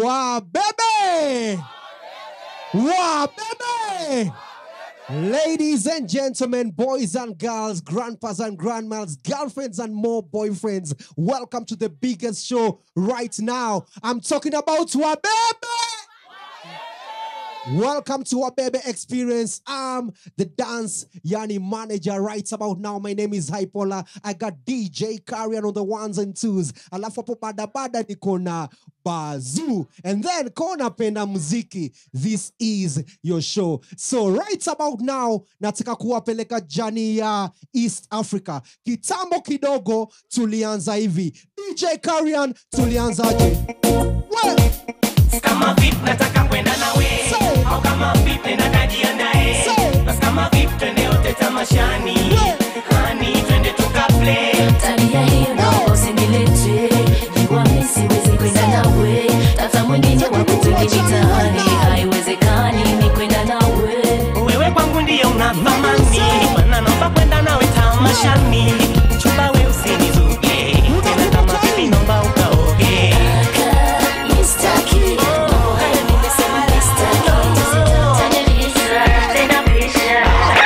Wabebe! Wabebe! Ladies and gentlemen, boys and girls, grandpas and grandmas, girlfriends and more boyfriends, welcome to the biggest show right now. I'm talking about Wabebe! Welcome to our baby experience. I'm the dance yani manager right about now. My name is Hypola. I got DJ Carrion on the ones and twos. Alafu hapo bada bada niko na Bazoo. And then kona penda muziki. This is your show. So right about now nataka kuwapeleka jani ya East Africa. Kitambo kidogo tulianza hivi. DJ Carrion tulianzaje? Well, kama vip nataka kwenda nawe Say. au kama vip nenda kajiandae Say. basi kama vip twende yote tamashani Yeah. hani twende tukaplay tabia hiyo naomba usinilete jua mi siwezi kwenda nawe tafuta mwingine wa kutugi mitaani haiwezekani ni kwenda nawe wewe kwangu ndiye una thamani mana naomba kwenda nawe tamashani chumba we usinizuge tena kama vipi naomba ukaoge Kaka, mistaki. Mambo haya nimesema mistaki. Usitatanilisha, tena pisha.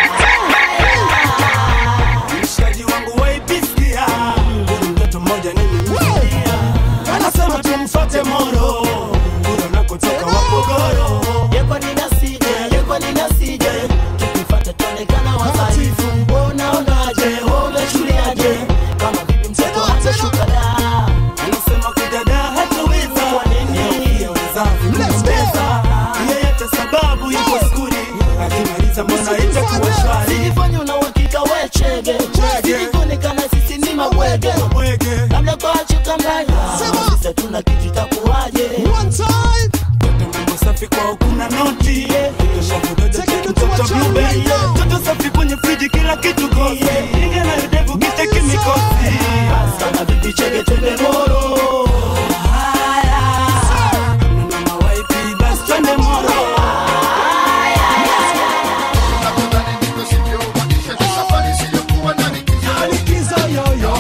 mshikaji wangu waipisikia huyu mtoto mmoja nimemsikia anasema tumfate moro kule unakotoka wapogoro yekwa ninasije yekwa ninasije tukifata tuonekana wadhaifu unaonaje umechuliaje kama bibi mtoto hatashuka da anasema kudada hataweza kwa nini pia wenzangu Let's go. mnaweza yeyote sababu yuko skuli akimaliza mbona itakuwa shwari Sijifanye una uhakika we chege Sijikuonekana sisi ni mabwege mwege Labda kwa chuka mbaya Sema. Sisi hatuna kitu itakuwaje one time. mambo safi kwao kuna noti Take it to a Mtoto jam blueberry, right now. mtoto safi kwenye friji kila kitu kosi Ingia na yudevu kiteki mikosi Sana bibi chege twende moro Mama waipi basi twende moro Likizo yo-yo.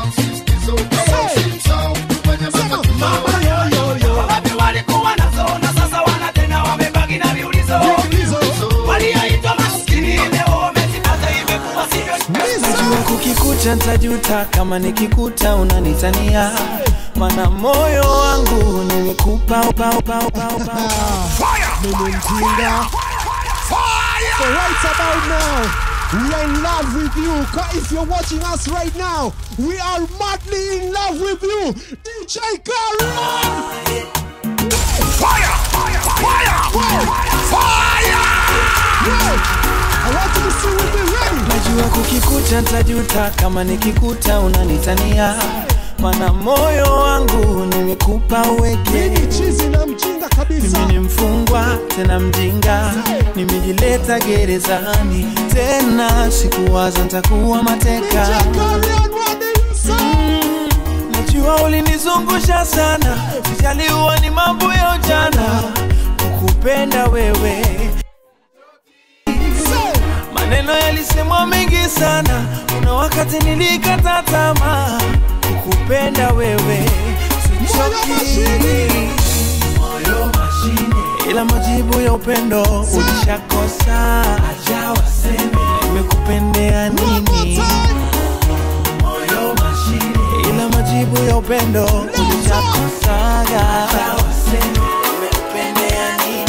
Sema, mama yo-yo-yo. walikuwa nazo na sasa wana tena wamebaki na viulizo Likizo. walioitwa maskini leo wamezipata imekuwa sivyo Lisa. kukikuta ntajuta kama nikikuta unanitania mana moyo wangu nimekupa upa, upa, upa, upa. Nimemtinga. So right about now, we are in love with you. 'Cause If you're watching us right now, we are madly in love with you. DJ Karen! Fire! I want you to see with me ready. najua kukikuta ntajuta kama nikikuta unanitania mana moyo wangu nimekupa uweke Mimi chizi na mjinga kabisa. mimi ni mfungwa tena mjinga nimejileta gerezani tena sikuwaza ntakuwa DJ mateka Karen, what do you say? najua ulinizungusha sana sijaliwa ni mambo ya ujana kukupenda wewe Say, maneno yalisemwa mengi sana kuna wakati nilikata tamaa kukupenda wewe sichoki mashine. moyo mashine ila majibu ya upendo ulishakosa aja waseme nimekupendea one more nini time. moyo mashine ila majibu ya upendo ulishakosaga aja waseme nimekupendea nini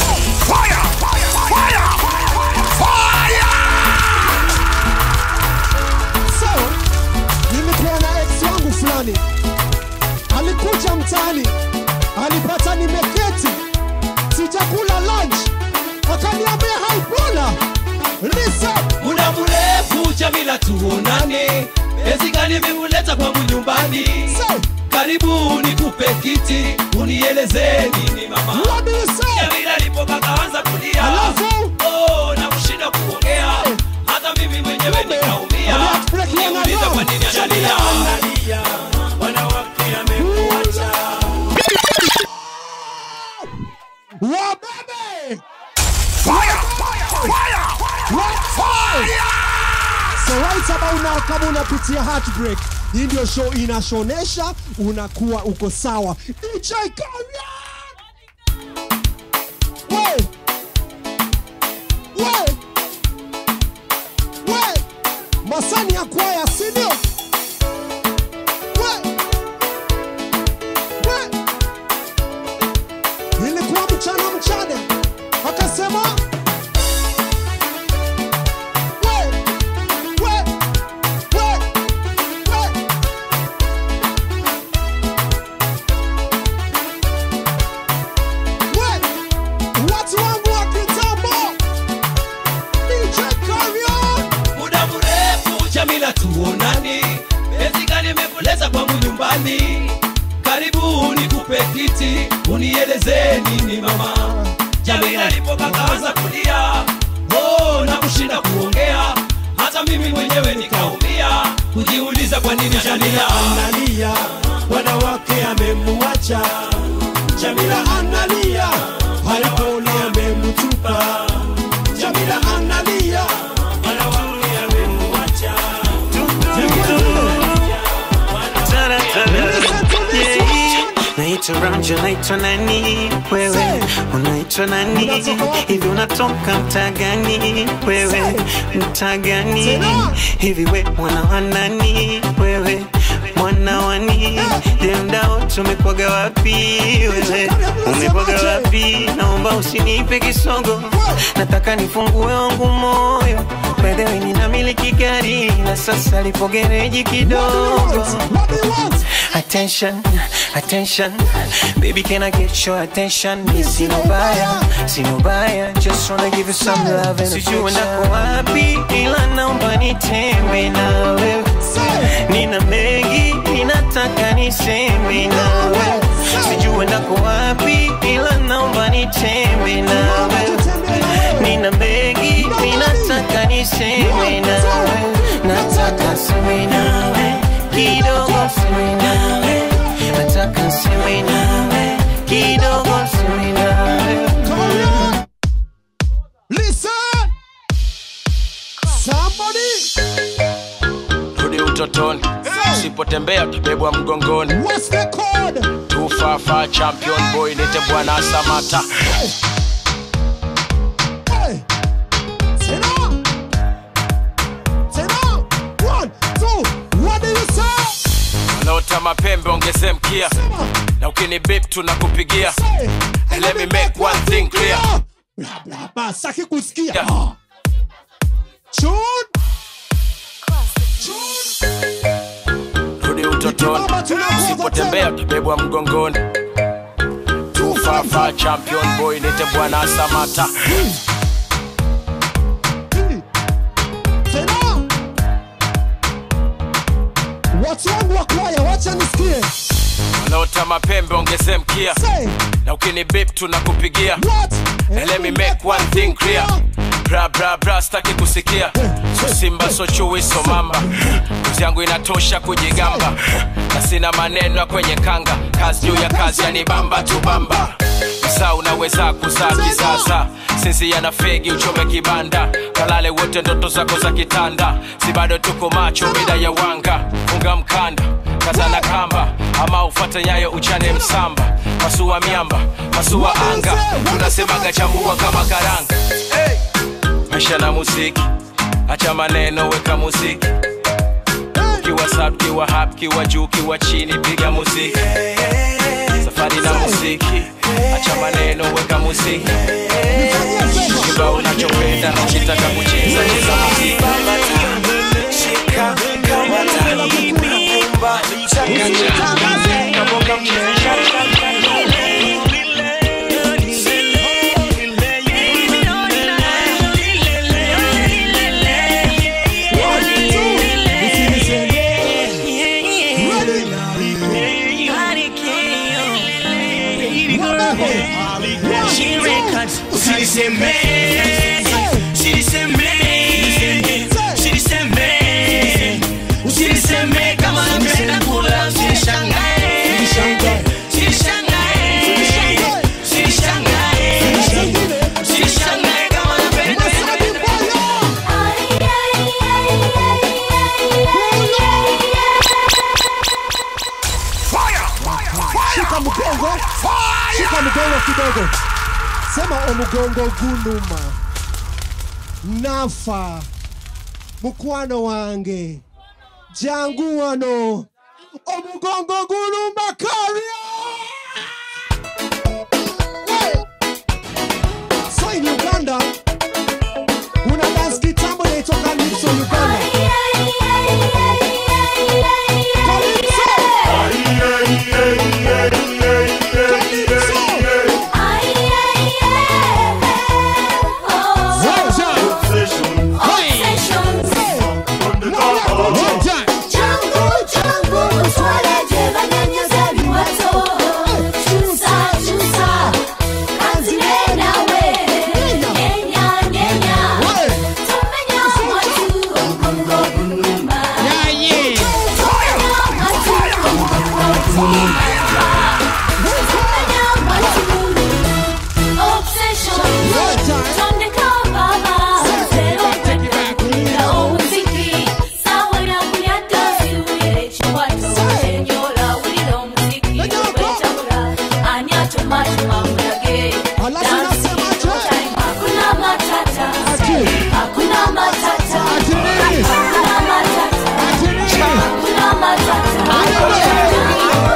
So, nilikuwa na ex wangu fulani alikuja mtaani alipata nimeketi sijakula lunch akaniambia haipola lisa muda mrefu jamila tuonane ezi gani vimuleta kwangu nyumbani say karibu nikupe kiti unieleze nini mama what do you say jamila alipopakaanza kulia Alafu? oh, na kushinda kuongea hata mimi mwenyewe Kumbe, nikaumia ameact like niuliza young kwa nini Jamila analia wanawake amekuacha wabebe so right about now kama unapitia heartbreak hii ndio show inashonesha unakuwa uko sawa DJ Karian! sindio We. We. ilikuwa mchana mchana akasema We. We. We. We. We. watu wangu wa kitambo DJ Carrion. muda mrefu Jamila tuonani, penzi gani imekuleza kwangu nyumbani? Karibu nikupe kiti, unieleze nini mama. Jamila alipoka kaanza kulia, oh, na kushinda kuongea, hata mimi mwenyewe nikaumia kujiuliza kwa nini Jamila analia wanawake amemuacha jamila analia aliponi amemtupa jamila analia wanawake amemuacha naitwa Ramja, naitwa nani wewe? Unaitwa nani Unatoka wapi? hivi? Unatoka mtaa gani wewe? Mtaa gani Tena. hivi? We mwana wa nani wewe? Mwana wani demdao tumekwaga wapi wewe? Umekwaga wapi? Naomba usinipe kisogo, nataka nifungue wangu moyo. By the way, ninamiliki gari na sasa lipo gereji kidogo. What do you want? Attention, attention, baby, can I get your attention? Me sino baya, sino baya, just wanna give you some love and Sijui nako wapi, ila naomba nitembe na wewe. Nina mengi, ninataka niseme na wewe. Sijui nako wapi, ila naomba nitembe na wewe. Nina mengi, ninataka niseme na wewe. Nataka seme nawe kidogo seme nawe nataka seme nawe kidogo seme nawe Carrion. Listen. Somebody. rudi utotoni usipotembea utabebwa mgongoni What's the code? tufafa champion boy nite bwana samata Hey. Tena. Tena. One, two. What do you say? wanaota mapembe ongeze mkia na ukini bip tunakupigia Say. And let me make one thing clear. Blah, blah, blah. Saki kusikia. Yeah. Ah. Tune. Tune. rudi utotoni Baba, tunakuza usipotembea utabebwa mgongoni tufafa champion boy nite bwana samata Tena. Watu wangu wa kwaya, wacha nisikie. wanaota mapembe ongeze mkia Say, na ukini bip tunakupigia what? And let me make one thing clear bra bra bra staki kusikia so simba so chui so mamba kuzi yangu inatosha kujigamba na sina maneno ya kwenye kanga kazi juu ya kazi yanibamba tu bamba msaa unaweza kuzaa kisasa sisi yana fegi uchome kibanda kalale wote ndoto zako za kitanda si bado tuko macho mida ya wanga funga mkanda kazana kamba ama ufate nyayo uchane msamba masua miamba masua anga tunasemaga chambua kama karanga hey! maisha na muziki acha maneno weka muziki kiwa sub kiwa hap kiwa juu kiwa chini piga muziki safari na muziki acha maneno weka muziki kiba unachopenda na ukitaka kucheza cheza muziki Usiniseme kama napenda kula, usinishangae. Usinishangae. Usinishangae. Usinishangae kama napenda Shika mgongo. Shika mgongo kidogo. Sema omugongo gunuma. Nafa. Mukwano wange. jangu wano omugongo gulumba karia Hey! so in uganda kuna dance kitambo inaitwa calypso uganda Hakuna matata, hakuna matata, hakuna matata.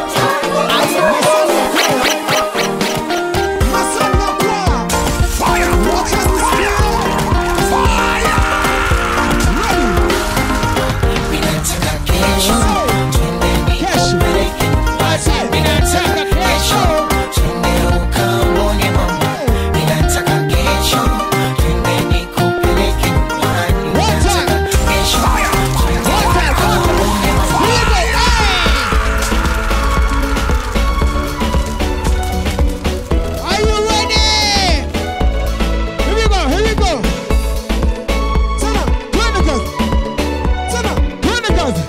Are you ready? Here we go, here we go. Tena, twende kazi. Tena, twende kazi.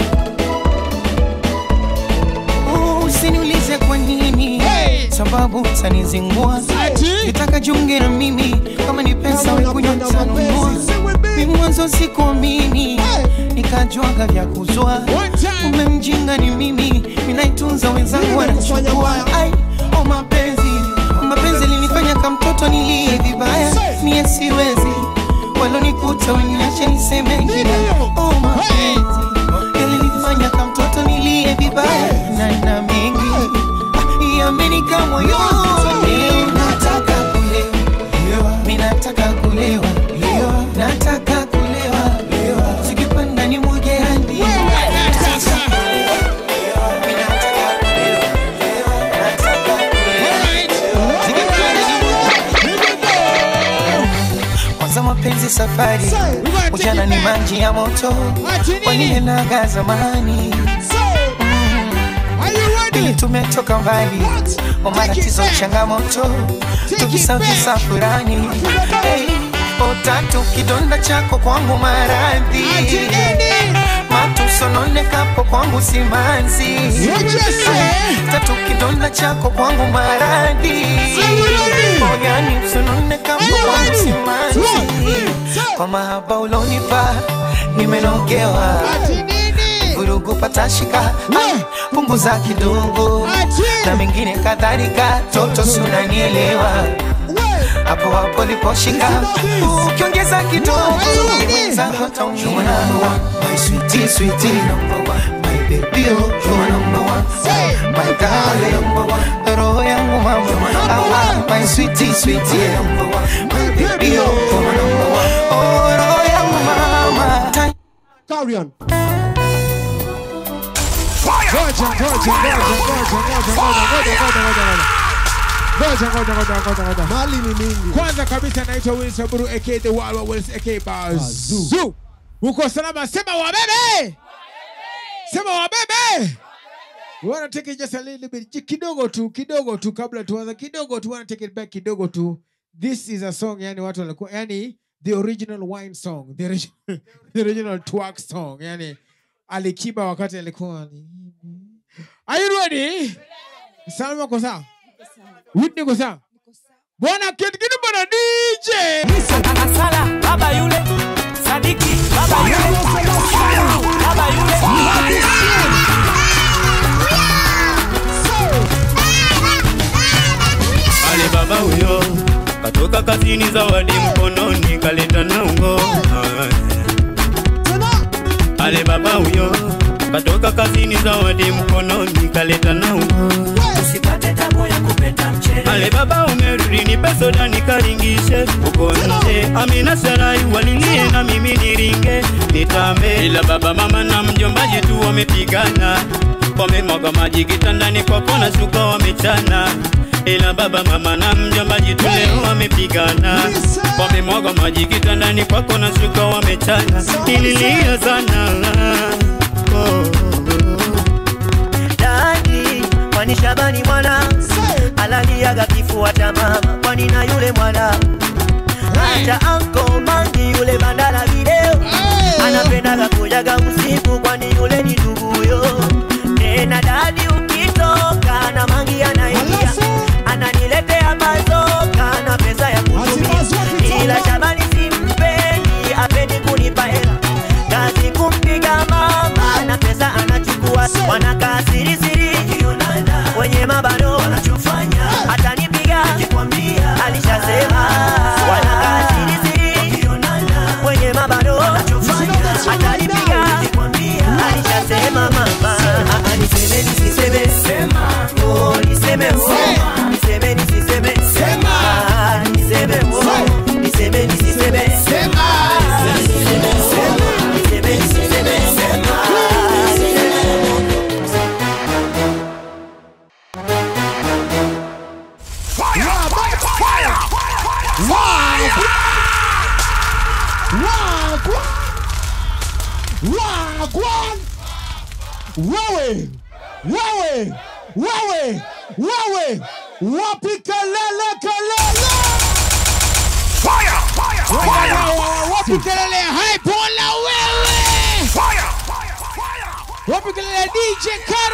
usiniulize kwa nini sababu utanizingua nitaka junge na mimi kama ni pesa wekunywa tanunua mi mwanzo sikuamini nikajwaga vya kuzwa ume mjinga ni mimi minaitunza wenzangu wanachukua ai o mapenzi o mapenzi linifanya kamtoto nilie vibaya mie siwezi walonikuta weniache niseme ngine o mapenzi yalinifanya kamtoto nilie vibaya na na mengi Ah, yamenika moyoni nataka kulewa mi nataka kulewa nataka kulewa sikipanda ni mwage hadi kwanza mapenzi safari ujana ni maji ya moto waliyenaga zamani ili tumetoka mbali kwa matatizo changamoto tukisavisa furani hey, otatu kidonda chako kwangu maradhi matusononekapo kwangu simanzi tatu kidonda chako kwangu maradhi oyani usononekapo kwangu simanzi kwa mahaba ulonipa nimenogewa vurugu patashika Ai, punguza kidogo na mengine kadhalika toto sunanielewa hapo hapo liposhika ukiongeza kidogo mwenzako taumia. My sweetie, sweetie, number one. My baby, oh, you are number one. My darling, roho yangu mama Awa, my sweetie, sweetie, number one. My baby, oh, you are number one. Oh, roho yangu mama Carry on. Ngoja, ngoja, ngoja, ngoja, ngoja, ngoja, ngoja, ngoja, ngoja, ngoja. Ngoja, ngoja, ngoja, ngoja, ngoja. Mali ni mingi. Kwanza kabisa naitwa Wilson Buru aka The Wild Wild Wills aka Bazoo. Uko salama? Sema wabebe. Sema wabebe. We wanna take it just a little bit ji- kidogo tu kidogo tu kabla tuanza kidogo tu wanna take it back kidogo tu this is a song yani watu walikuwa yani the original wine song the original, the original twerk song yani alikiba wakati alikuwa ni- are you ready salma ko sawa Whitney ko sawa bwana kitikini bwana DJ Sala, baba yule Sadiki, baba yule Baba yule Ale baba huyo katoka kazini, zawadi mkononi, kaleta na ungo. Ale baba huyo katoka kazini zawadi mkononi kaleta na usipate tabu ya kupenda mchele ale baba umerudi nipe soda nikaringishe uko nje amina sarai walilie na mimi niringe nitambe ila baba mama na mjombaji tu wamepigana wamemwaga maji kitandani kwako na shuka wamechana ila baba mama na mjombaji tu leo wamepigana wamemwaga maji kitandani kwako na shuka wamechana nililia sana oh. dadi kwani shabani mwana alaliaga kifua cha mama kwani na yule mwana hata anko mangi yule bandala video anapendaga kujaga usiku kwani yule ni nduguyo tena dadi ukitoka na mangi anaingia ananiletea mazoka na pesa ya kutumia ila shabani simpendi apendi kunipa hela kazi kumpiga mama na pesa anachukua wanakaa siri siri kwenye mabano wanachofanya atanipiga alishasema wanakaa siri siri kwenye mabano atanipiga alishasema mama Ah, niseme nisiseme Oh, niseme oh. niseme nisiseme Ah, niseme oh. niseme nisiseme Ah, niseme oh. niseme nisiseme Ah, niseme Wagwan! Wewe! Wewe! Wewe! Wewe! Wapi kelele kelele! Fire! Fire! wapi kelele hai bola wewe wapi kelele dj kar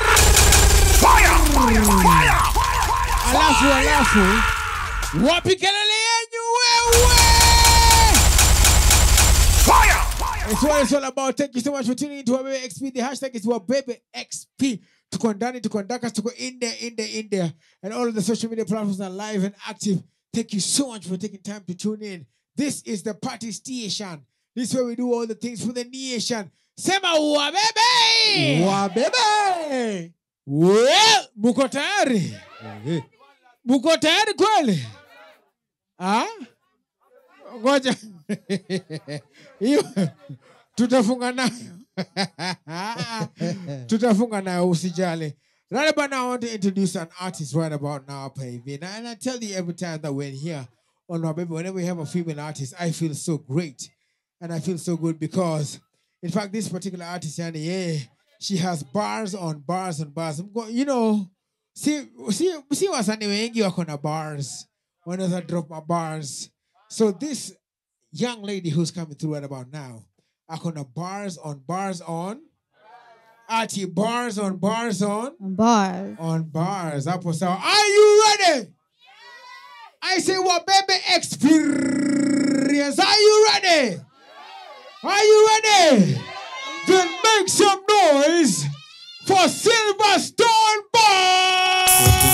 alafu alafu wapi kelele yenyu wewe It's what it's all about. Thank you so much for tuning into Wabebe XP. The hashtag is Wabebe XP. Tuko ndani, tuko ndaka, tuko in there, in there, in there. And all of the social media platforms are live and active. Thank you so much for taking time to tune in. This is the party station. This is where we do all the things for the nation. Sema Wabebe! Wabebe! Well, muko tayari? Muko tayari kweli? Ah? Ngoja. Hiyo tutafunga nayo. tutafunga nayo usijali. Right about now, I want to introduce an artist right about now, baby. And I, and I tell you every time that we're here on our baby, whenever we have a female artist, I feel so great. And I feel so good because, in fact, this particular artist, Yani, yeah, she has bars on bars on bars. I'm go- You know, see, see, see wasanii wengi wako na bars. Wanaweza drop my bars. So this young lady who's coming through right about now, ako na bars on bars on. Ati bars on bars on. Bars. On bars. Hapo sawa. Are you ready? I say what baby experience. Are you ready? Are you ready? Then make some noise for Silverstone Bars.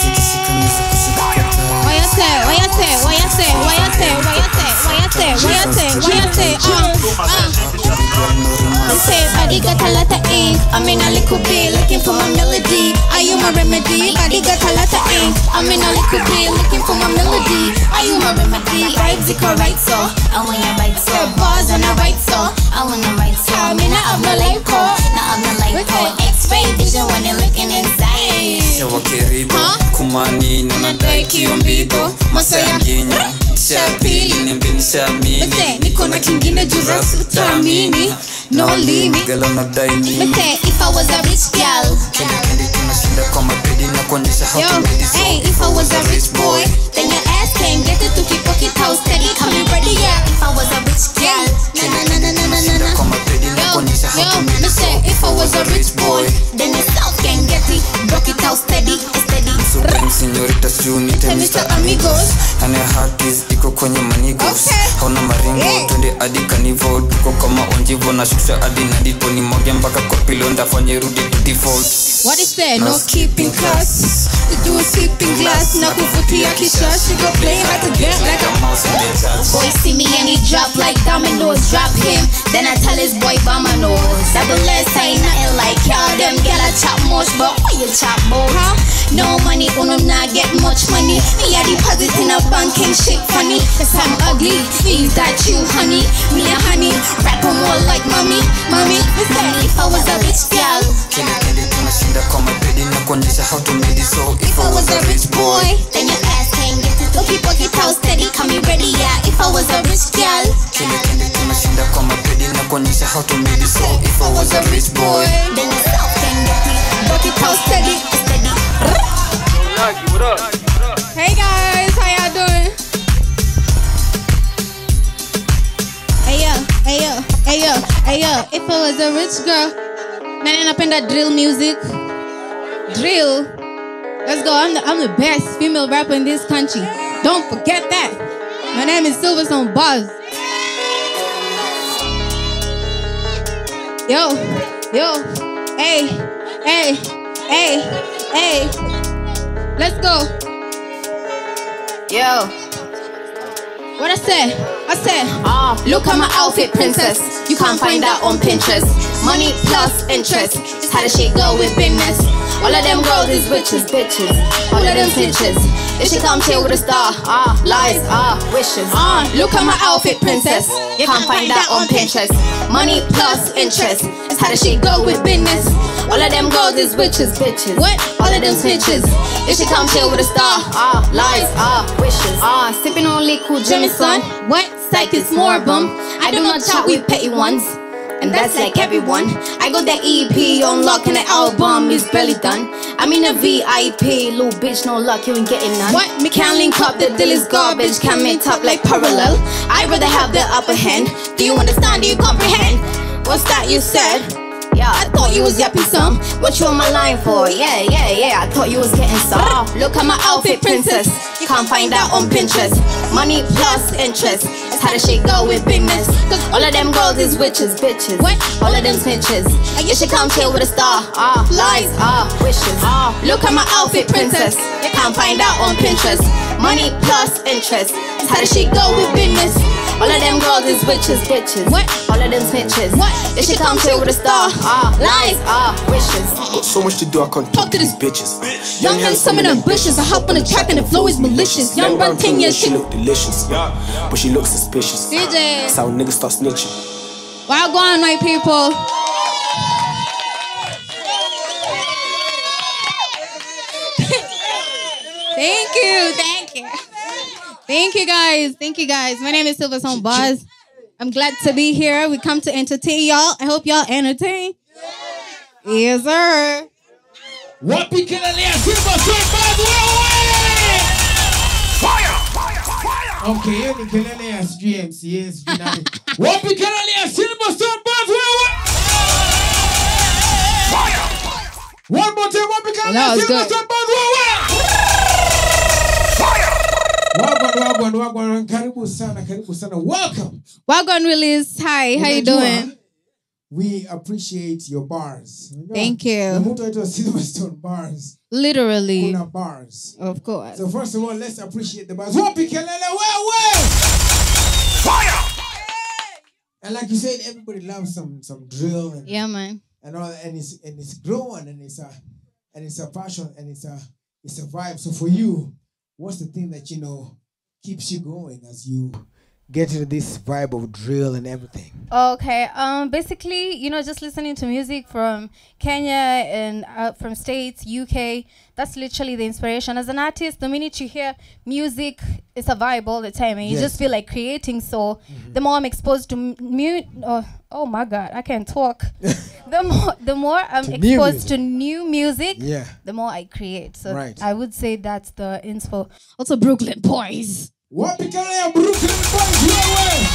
Why you say, why you say, why you say, why you say, why you say, why you say, why you say, why you say, uh, uh. You say, body got a lot of ink. I'm in a little bit looking for my melody. Are you my remedy? Body got a lot of ink. I'm in a little bit looking for my melody. Are you my remedy? Vibes it correct so. I want your right so. Bars on the right so. I want the right so. I'm in a of the light core. Not of the light core. X-ray vision when you're looking inside. Sewa karibu kumani nanadai kiombigo masa ya mginyo cha pili nimbinishamini Mete, niko na kingine juu rap utaamini. No limit. gala nadai nini Mete, if I was a rich girl. kendi tunashinda kwa mapedi na kuonyesha Yo, hey, if I was a rich boy, then your ass can get it to keep pocket house steady. Coming ready, yeah. If I was a rich girl, na na na na na na na na. kwa mapedi na kuonyesha Yo, me say, if I was a rich boy, then yourself can get it. Rock it out steady, steady. Supreme Señorita Shuni Tell Mr. Amigos. Ane hakis iko kwenye manigos hauna maringo twende hadi kanivo tuko kama onjivo na shusha hadi na dipo ni moja mpaka kwa pilo ndafanye rudi to default What is that? No keeping class. You do a sipping glass. Na kuvutia kisha. She go play like a girl, like a Boy see me and he drop like that. dominoes. Drop him, then I tell his boy Vamanos. Double S ain't nothing like y'all. Them get a chop much, but why you chop boy? Huh? No money, uno not get much money. Me a deposit in a bank ain't shit funny. Cause I'm ugly, is that you, honey? Me a honey, rap more like mommy, mommy. Listen, if I was a rich girl, Kile kile tunashinda kwa mapedi na kuonyesha how to made it so if I was a rich boy then your ass can't get it. Look, people get out steady, come me ready, yeah. If I was a rich girl, Kile kile tunashinda kwa mapedi na kuonyesha how to made it so if I was a rich boy then yourself can get it. Look, it out steady, steady. Hey guys, how y'all doing? Hey yo, hey yo, hey yo, hey yo. If I was a rich girl, Nani napenda drill music? Drill. Let's go. I'm the, I'm the best female rapper in this country. Don't forget that. My name is Silverstone Buzz. Yo, yo, hey, hey, hey, hey. Let's go. yo. What I say? I said, Ah, look at my outfit, princess. You can't find that on Pinterest. Money plus interest. It's how the shit go with business. All of them girls is bitches, bitches. All of them bitches. If she come chill with a star, ah, lies, ah, wishes. Ah, look at my outfit, princess. You can't find that on Pinterest. Money plus interest. It's how the shit go with business. All of them girls is witches, bitches. What? All of them snitches. If she come chill with a star, ah, lies, ah, wishes. Ah, sipping on liquid Jameson. What? Psych is more bum. I do not chat with petty ones. And that's like everyone. I got that EP on lock and the album is barely done. I'm in a VIP, little bitch, no luck, you ain't getting none. What? Me can't link up, the deal is garbage, can't meet up like parallel. I'd rather have the upper hand. Do you understand? Do you comprehend? What's that you said? Yeah, I thought you was yapping some. What you on my line for? Yeah, yeah, yeah. I thought you was getting some. Look at my outfit, princess. You can't find that on Pinterest. Money plus interest. That's how the shit go with business. Cause all of them girls is witches, bitches. What? All of them snitches. You should come chill with a star. Ah, lies, ah, wishes. Ah, look at my outfit, princess. You can't find that on Pinterest. Money plus interest. That's how the shit go with business. All of them girls is witches, bitches. What? All of them snitches. What? You should come chill with a star. Ah, lies, ah, wishes. Got so much to do, I can't talk to these bitches. Young handsome and ambitious. I hop on the track and the flow is malicious. Young run 10 years, she she look delicious, but she looks suspicious. DJ. That's how niggas start snitching. Well gone, my people. Thank you, thank you. Thank you guys. Thank you guys. My name is Silverstone Buzz. I'm glad to be here. We come to entertain y'all. I hope y'all entertain. Yes, sir. Wapi kelele ya Simba Simba wewe? Okay, hiyo ni kelele ya sijui MCA sijui nani. Wapi kelele ya Simba Simba wewe? One more time, wapi kelele That ya was Simba good. Simba wewe? Wagwan, wagwan, wagwan. Karibu sana, karibu sana. Welcome. Wagon Willis. Hi, how you Unajua, doing? We appreciate your bars. Unajua, Thank you. na mtu aitwa Silverstone Bars. Literally. Kuna bars. Of course. So first of all, let's appreciate the bars. Wapi kelele wewe? And like you said, everybody loves some some drill and Yeah, man. and all, and it's and it's growing and it's a and it's a passion and it's a it's a vibe. So for you, what's the thing that you know keeps you going as you get into this vibe of drill and everything? Okay. Um. Basically, you know, just listening to music from Kenya and uh, from states, UK. That's literally the inspiration. As an artist, the minute you hear music, it's a vibe all the time, and you Yes. just feel like creating. So, the more I'm exposed to mu- mu- oh, oh my God, I can't talk. the more, the more I'm To new exposed to new music, Yeah. the more I create. So, Right. I would say that's the inspo. Also, Brooklyn boys. Wapi kelele ya Brooklyn Boys wewe?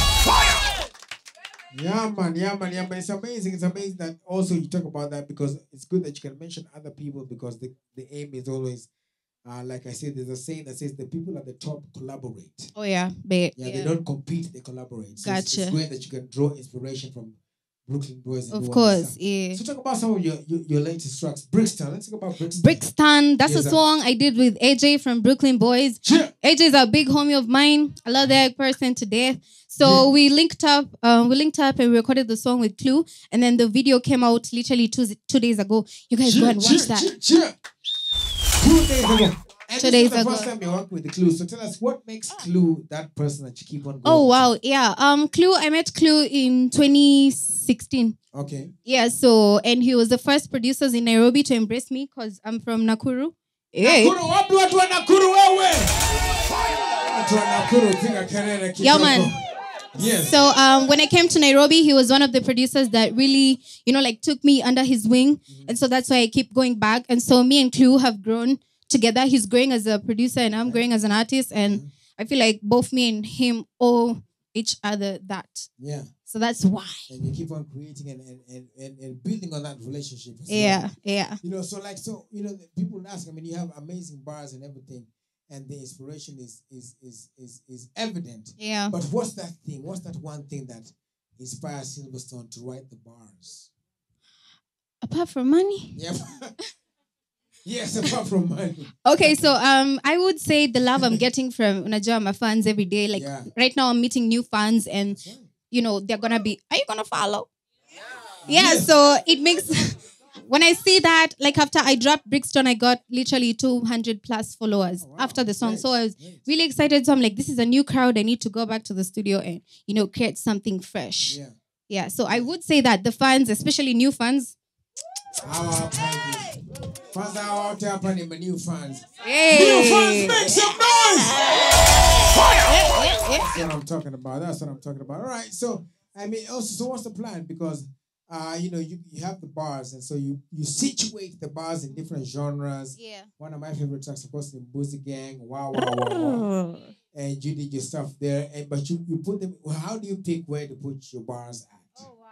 Yeah man, yeah man, yeah man. It's amazing. It's amazing that also you talk about that because it's good that you can mention other people because the, the aim is always uh, like I said, there's a saying that says the people at the top collaborate. Oh yeah, but Yeah, they don't compete, they collaborate. So it's- It's, Gotcha. great that you can draw inspiration from Brooklyn Boys. and Of do all course, that stuff. yeah. So talk about some of your your, your latest tracks. Brixton. Let's talk about Brixton. Brixton, that's Yes, a sir. song I did with AJ from Brooklyn Boys. AJ is a big homie of mine. I love that person to death. So we linked up, um, we linked up and we recorded the song with Clue, and then the video came out literally two two days ago. You guys go and watch that. Two days ago. And Two this is days the ago. first time you work with the Clue. So tell us what makes Clue that person that you keep on going. Oh wow, yeah. Um, Clue, I met Clue in 2016. Okay. Yeah, so and he was the first producers in Nairobi to embrace me because I'm from Nakuru. Hey. Nakuru, wapi watu wa Nakuru wewe? Watu wa Nakuru piga kelele Yeah, kidogo. man. Yes. So um, when I came to Nairobi, he was one of the producers that really, you know, like took me under his wing, and so that's why I keep going back. And so me and Clue have grown together. He's growing as a producer, and I'm growing as an artist, and I feel like both me and him owe each other that. Yeah. So that's why. And you keep on creating and, and, and, and, and building on that relationship. as well. Yeah, yeah. You know, so like so, you know, the people ask, I mean, you have amazing bars and everything, and the inspiration is is is is is evident. Yeah. But what's that thing? What's that one thing that inspires Silverstone to write the bars? Apart from money. Yep. yes, apart from money. Okay, so um, I would say the love I'm getting from unajua my fans every day. Like Yeah. right now, I'm meeting new fans, and you know they're gonna be. Are you gonna follow? Yeah. So it makes when I see that, like after I dropped Brixton, I got literally 200 plus followers after the song. So I was really excited. So I'm like, this is a new crowd. I need to go back to the studio and you know create something fresh. Yeah. Yeah. So I would say that the fans, especially new fans, Hawa hapa hivi. Kwanza hawa wote hapa ni my new fans. Hey. New fans, make some noise! yeah. That's what I'm talking about. That's what I'm talking about. All right. So I mean, also, so what's the plan? Because uh, you know, you, you have the bars, and so you you situate the bars in different genres. Yeah. One of my favorite tracks, of course, the Boozy Gang. Wow, wow, wow, wow. And you did your stuff there, and but you you put them. Well, how do you pick where to put your bars at?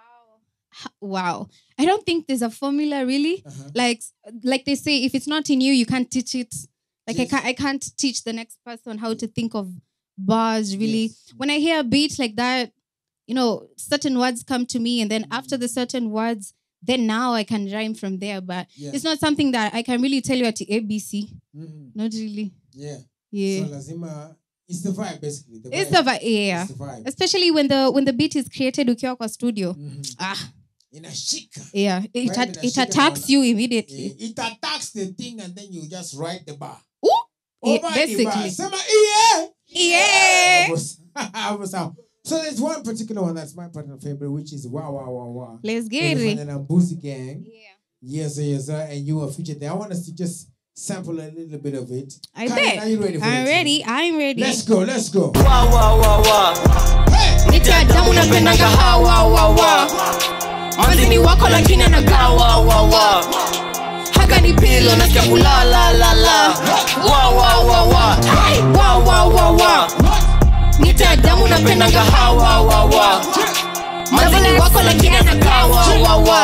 wow i don't think there's a formula really Uh-huh. like like they say if it's not in you you can't teach it like Yes. i can't i can't teach the next person how to think of bars really when i hear a beat like that you know certain words come to me and then after the certain words then now i can rhyme from there but Yeah. it's not something that i can really tell you at the abc Mhm. not really Yeah. Yeah. So lazima, it's the vibe basically. The it's the vibe yeah It's the vibe. especially when the when the beat is created ukiwa kwa studio ah Inashika. yeah it, Vibe at- it inashika attacks naona. you immediately Eh, It attacks the thing and then you just write the bar. Yeah, Over the bar. basically. Sema, yeah. Yeah. Hapo sawa. So there's one particular one that's my personal favorite, which is Wow Wow Wow Wow. Let's get it. And then Boozy Gang. Yeah. Yes, sir, yes, sir. And you were featured there. I want us to just sample a little bit of it. I Karen, bet. Are you ready for I'm it? ready. I'm ready. Let's go, let's go. Wow, wow, wow, wow. Nitadamu napendaga hawa hawa Manzini wako lakini anagawa wa wa. Haka ni pilo nasikia kula la la la. Wa wa wa wa. Hey, wa wa wa wa. Nitadamu napendaga hawa wa wa. Manzini wako lakini anagawa wa wa.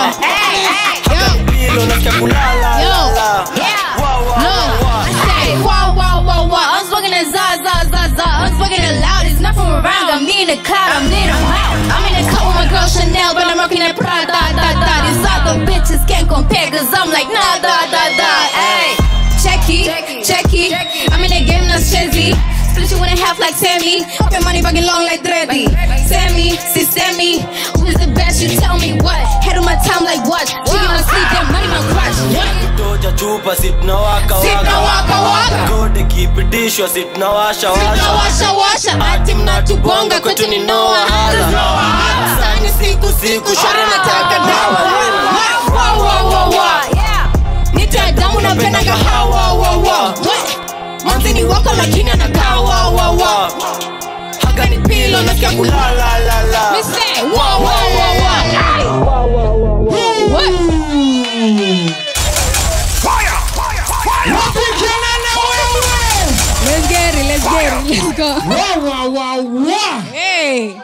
Haka ni pilo nasikia kula la la la. Wa wa wa wa. Say, wow, wow, wow, wow. I'm smoking that za, za, za, za. I'm smoking it loud. It's not from around. I'm in the cloud. I'm in the I'm in the car with my girl Chanel, but I'm rocking that Prada, da, da, da. These other bitches can't compare, cause I'm like, nah, da, da, da. Hey, checky, checky. I'm in the game, that's Chezzy. Split you in half like Sammy. Up your money fucking long like Dreddy. Sammy, see Sammy. Who's the best? You tell me what. Head on my time like what? Cheating on sleep, that money my crush. Toja chupa sipna waka Sipna waka waka. Gode kipitishwa sipna washa Sipna washa washa. Ati mnatubonga kwetu ni no wahala Sani siku siku shari nataka dawa Wa, wa, wa, wa. Nitadamu napendaga hawa wa, wa. Manzini wako lakini anakaa wa wa wa Haga ni pilo nasikia kula la la la Me say, wa, wa, wa, wa. Ay. What? Let's get it. Let's get it. Let's go. Wow, wow, wow, wow. Hey.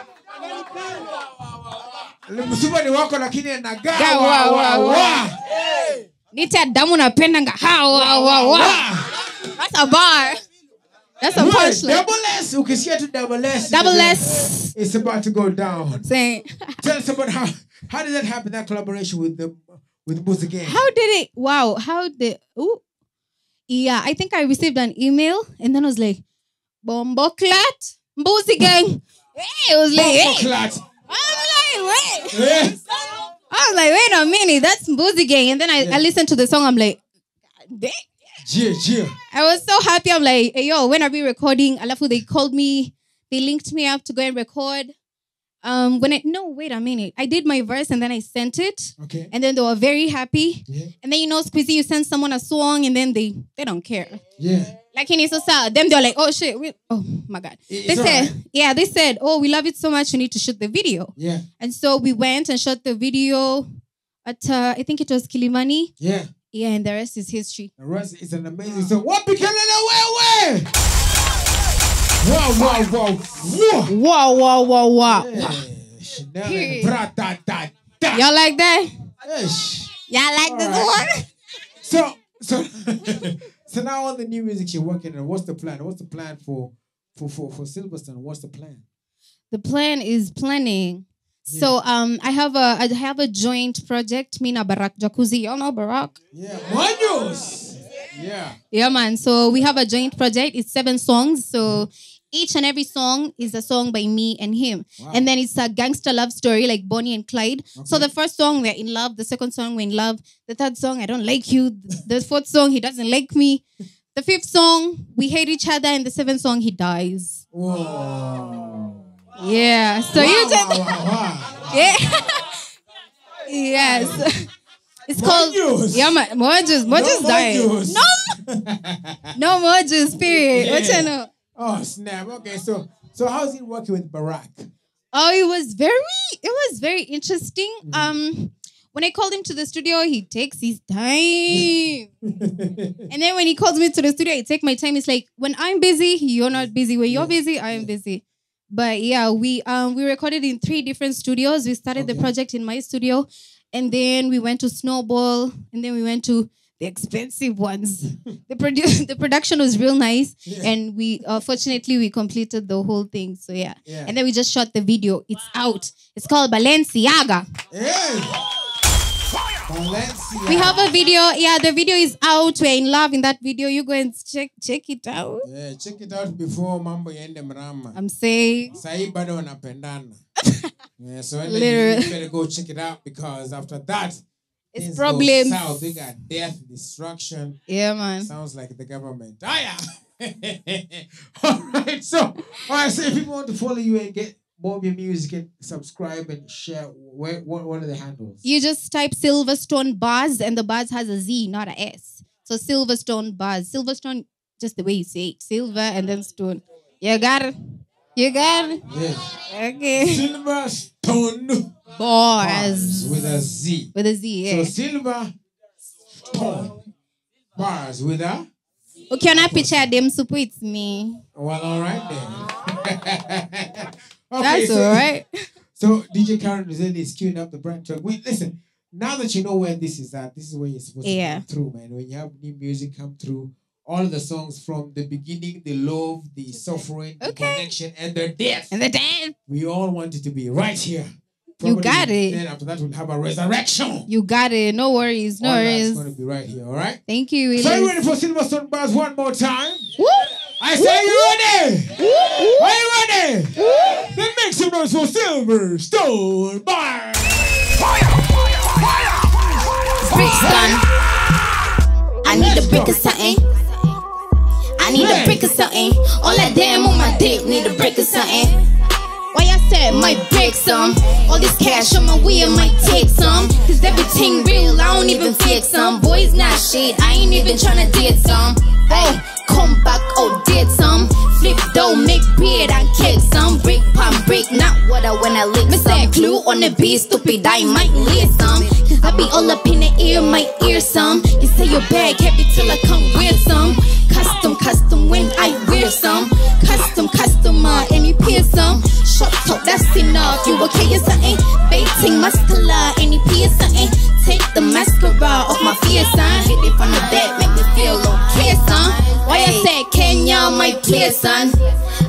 Msuba ni wako lakini anagaa. Ga, Wow, wa, wow, wa, wow. wa. Nitadamu napendanga hawa wa, wa. That's a bar. That's a Right, punchline. Double S. Ukisikia tu double S. Double it's- S. It's about to go down. Saying. Tell us about how How did that happen? That collaboration with the with Music Gang. How did it? Wow. How did? Ooh. Yeah, I think I received an email and then I was like, Bombo clat, Mbuzi gang. Hey, it was like, Bombo hey. clat. I'm like, wait. Yeah. I was like, wait a minute, that's Mbuzi gang. And then I, I listened to the song. I'm like, damn. Yeah, yeah. I was so happy. I'm like, hey, yo, when are we recording? Alafu, they called me, they linked me up to go and record. Um, when I no, wait a minute. I did my verse and then I sent it. Okay. And then they were very happy. And then you know, Squeezy, you send someone a song and then they they don't care. Yeah. Like in Isosa, them they're like, oh shit, we, oh my god. It's they said, alright. yeah, they said, oh, we love it so much, you need to shoot the video. Yeah. And so we went and shot the video at uh, I think it was Kilimani. Yeah. Yeah, and the rest is history. The rest is an amazing song. What became the way way? Wow, wow, wow, wow. Wow, wow, wow, wow. Chanel Period. and bra, da, da, da. Y'all like that? Ish. Y'all like this Alright. one? So, so, so now all the new music you're working on, what's the plan? What's the plan for, for, for, for Silverstone? What's the plan? The plan is planning. So um I have a I have a joint project, me na Barak Jacuzzi. Y'all know Barak? Yeah, Manos. Yeah. Yeah, man. So we have a joint project. It's seven songs. So each and every song is a song by me and him. Wow. And then it's a gangster love story like Bonnie and Clyde. So Okay. the first song, we're in love. The second song, we're in love. The third song, I don't like you. The fourth song, he doesn't like me. The fifth song, we hate each other. And the seventh song, he dies. Yeah. So you just. Yeah. yes. It's called. Yeah, man. Mojus. Mojus died. Mojus. No. No Mojus, period. What you know? Oh snap! Okay, so so how's it working with Barack? Oh, it was very, it was very interesting. Um, when I called him to the studio, he takes his time. and then when he calls me to the studio, I take my time. It's like when I'm busy, you're not busy. When you're busy, I am busy. But yeah, we um we recorded in three different studios. We started the project in my studio, and then we went to Snowball, and then we went to the expensive ones. the produ- the production was real nice, and we uh, fortunately we completed the whole thing. So yeah. Yeah. and then we just shot the video. It's out. It's called Balenciaga. Valencia. We have a video. Yeah, the video is out. We're in love in that video. You go and check check it out. Yeah, check it out before mambo yende mrama. I'm saying. Sahi bado wanapendana. yeah, so you Literally. better go check it out because after that, It's things go problems. South. We got death, destruction. Yeah, man. Sounds like the government. Ah, yeah. all right, so all right, so if people want to follow you and get more of your music and subscribe and share, where what what are the handles? You just type Silverstone Bars, and the bars has a Z, not a S. So Silverstone Bars. Silverstone, just the way you say it. Silver and then stone. You got it. You got it. Yeah. Okay. Silverstone Bars. with a Z. With a Z, yeah. So silver stone bars with a Ukiona picha ya dem supu, it's me. well, all right then. That's all right. So DJ Karen Rizeli is queuing up the brand track. We listen. Now that you know where this is at, this is where you're supposed Yeah. to come through, man. When you have new music come through, all the songs from the beginning, the love, the suffering, the connection, and the death. And the death. We all want it to be right here. You Probably got it. Then after that, we'll have a resurrection. You got it. No worries. No all that's worries. going to be right here, all right? Thank you, So you Willis. ready for Silverstone Bars one more time? Woo! I say, are you ready? Are you ready? Then make some noise for Silverstone Bars. Brixton. I need a brick or something. I need a brick or something. All that damn on my dick need a brick or something. Why I said might break some. All this cash on my wheel might take some. Cause everything real, I don't even fake some. Boys not shit, I ain't even tryna date some. Hey, come back, oh did some. Flip dough, make beard and kick some. Brick palm brick, not what I when I lick some. Clue on the beat, stupid, I might lead some. Cause I be all up in the ear, might ear some. You say your bag heavy till I come with some. Custom, custom when I wear some. Custom, customer, and you peer some. Shut up, that's enough. You okay or something? Baiting muscular, and you peer something. Take the mascara off my fear sign. Hit it from the back, make me feel okay, son. Why I said Kenya, my clear son.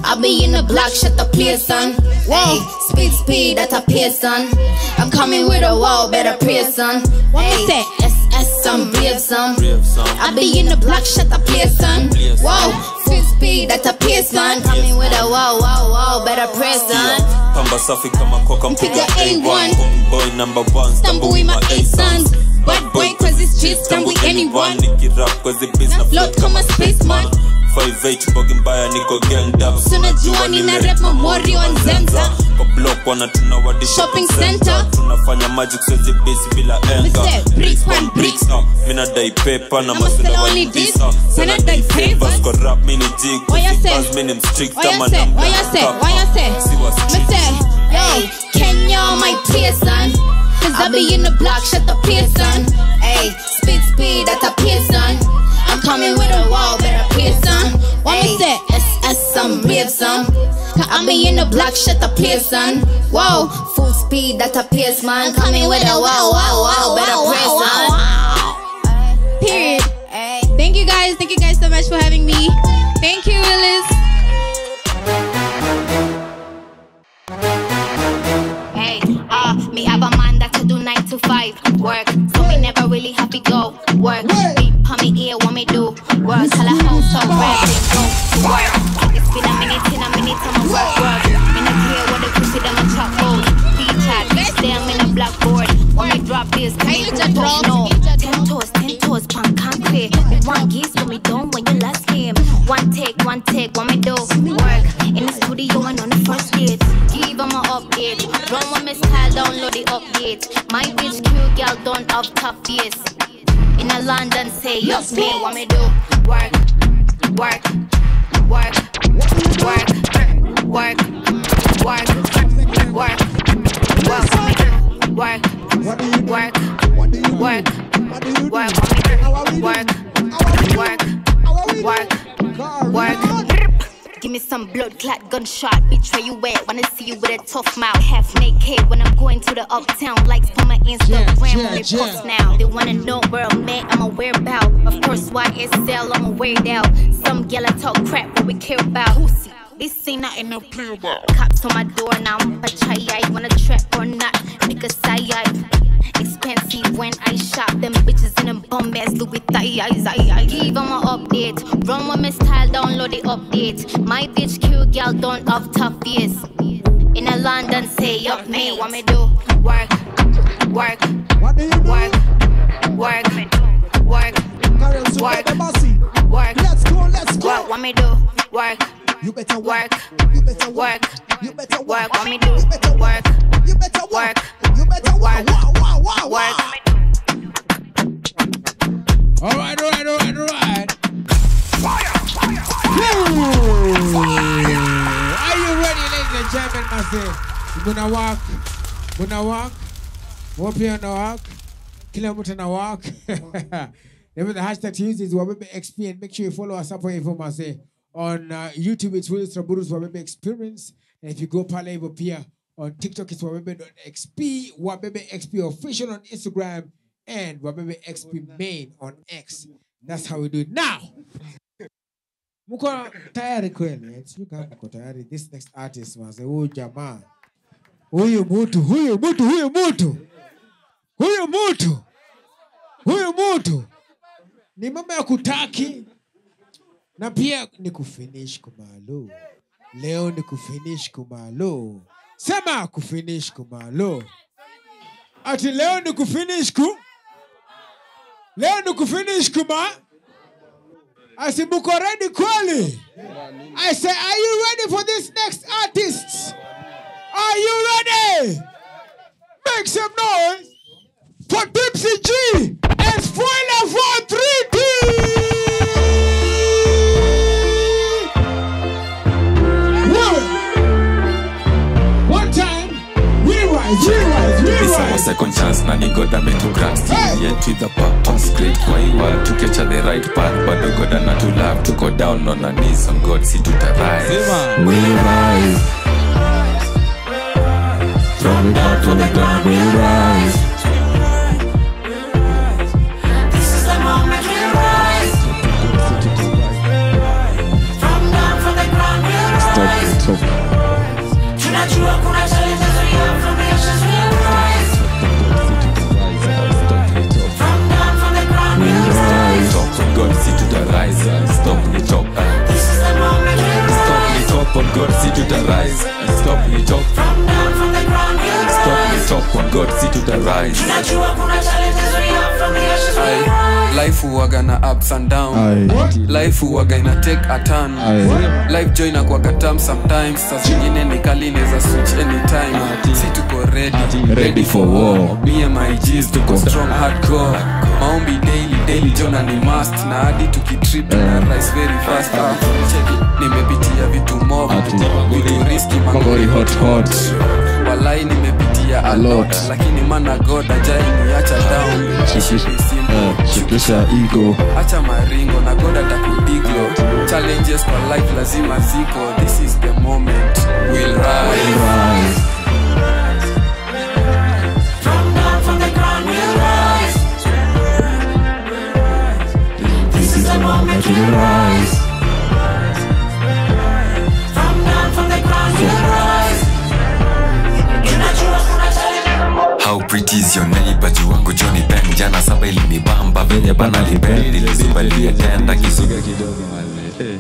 I be in the block, shut the place on. Hey, speed, speed, at a pace on. I'm coming with a wall, better pray son. Hey, SS, some brave some. I be in the block, shut the place on. Whoa, speed, speed, at a pace on. Coming with a wall, wall, wall, better pray son. pamba safi kama koka mpiga A1. A1 boy number one Stumble with my A sons. Bad boy, cause it's just stumble anyone. nikirap kwa zibiz na Float kama spaceman. 58 bogi mbaya niko ganged up Tunajua nina rap memori on Zenza. kwa block wanatuna wadi Shopping center. tunafanya magic swezi base bila enga Mse, bricks one bricks. na mina dai pepa na I'ma sell masela only wani this, visa sana dai favors. kwa rap mini jig Why you say? buzz mini mstrict Why you kama say? namba Why you say? Why you say? Siwa street. Me say, yo, Kenya, my Pearson. Cause I be in the block, shut the Pearson. Hey, speed, speed, at a Pearson. I'm coming with a wall, better Pearson. What me say? SS, some brave some. Cause I be in the block, shut the Pearson. Whoa, full speed, at a Pearson. I'm coming with a wall, wall, wall, better Pearson. Period. Thank you guys. Thank you guys so much for having me. Thank you, Willis. Hey, uh, me have a man that could do nine to five work, so me never really have to go work. Beat on me ear, what me do work. Tell a house so red, then go to work. It's been a minute, in a minute, I'm a work work. Me not care what the pussy them a chop gold. Featured, stay I'm in a blackboard. When me drop this, can you just don't know? Ten toes, ten toes, punk concrete. Me one geese, but me don't when you last game. One take, one take, what me do work in the studio and on the first date. Give 'em a update. Run with me style, download the update. My bitch cute girl don't have tough face. In a London, say up me, what me do? Work, work, work, work, work, work, work, work, what me do? Work, work, work, work, what me do? Work, work, work, work. Give me some blood clot gunshot, bitch. Where you at? Wanna see you with a tough mouth. Half naked when I'm going to the uptown. Likes for my Instagram when they post now. They wanna know where I'm at, I'm a whereabout. Of course, YSL, I'm a weird out. Some gal I talk crap, what we care about. Pussy. This ain't nothing no play about. Cops on my door now, I'm a chai. Wanna trap or not? Because I, Expensive when I shop them bitches in them bum ass Louis thighs. I, I give them an update. Run with me style, download the update. My bitch cute girl don't have tough face. In a London, say up me. What me do? Work, work, work, work, work, work, work. Let's go, let's go. Work, what me do? Work. You better work. You better work. You better work. What me do? Work. You better work. You better work. Wow, wow, wow, Work. All right, all right, all right, all right. Are you ready, ladies and gentlemen? Mase, muna walk, muna walk, wapi ana walk, kila mtu ana walk. Remember the hashtag to use is Wabebe XP and make sure you follow us up on Info Mase. On uh, YouTube, it's Willis Raburu's Wabebe Experience. And if you go pale hivyo pia on TikTok, it's wabebe.xp, Wabebe XP official on Instagram, and Wabebe XP main on X. That's how we do it. Now, mko tayari kweli? eh? Sijui kama mko tayari. This next artist was huyu jamaa, huyu mtu, huyu mtu, huyu mtu, huyu mtu, huyu mtu ni mambo ya kutaki na pia ni kufinish kumalo. Leo ni kufinish kumalo. Sema kufinish kumalo. Ati leo ni kufinish ku leo ni kufinish kuma asi muko ready kweli I say are you ready for this next artist are you ready make some noise for Dipsy G and Spoiler for 3D One time we rise we rise we This rise our second chance na ni God ametugrant still yet with the purpose great kwa hii world tukiacha the right path bado God anatu love tuko down on our knees on God si tutarise we rise from down to the ground we rise This is the moment we rise. From down from the ground we rise. stop kuna challenges we have from the ashes we'll rise. From down from the ground we'll rise. Stop on God, see to the rise and stop the top. This is the moment we'll Stop rise. the top on God, see to the rise and stop the top. From down from the ground we'll Stop the rise. top on God, see to the rise. Tunajua kuna challenges we have from the ashes we'll Aye. rise. life huwaga na ups and down Aye. life huwaga ina take a turn Aye. life joy inakuwaga tam sometimes saa zingine ni kali inaweza switch anytime si tuko ready Ready for war. me and my G's tuko strong hardcore maombi daily daily jona ni must na hadi tukitrip na rise very fast Ah, check it. nimepitia vitu mob vitu riski mangori hot hot walai nimepitia a lot lakini mana god ajai niacha down Shukisha ego. acha maringo na god atakudiglo challenges kwa life lazima ziko this is the moment we'll rise From down from the ground we'll rise. This is the moment we'll rise. From down from the ground we'll rise. Tunajua kuna challenges How pretty is your neighbor juu wangu Johnny Ben jana saba ilinibamba venye bana liben nilizubalia tenda kizuga kidogo male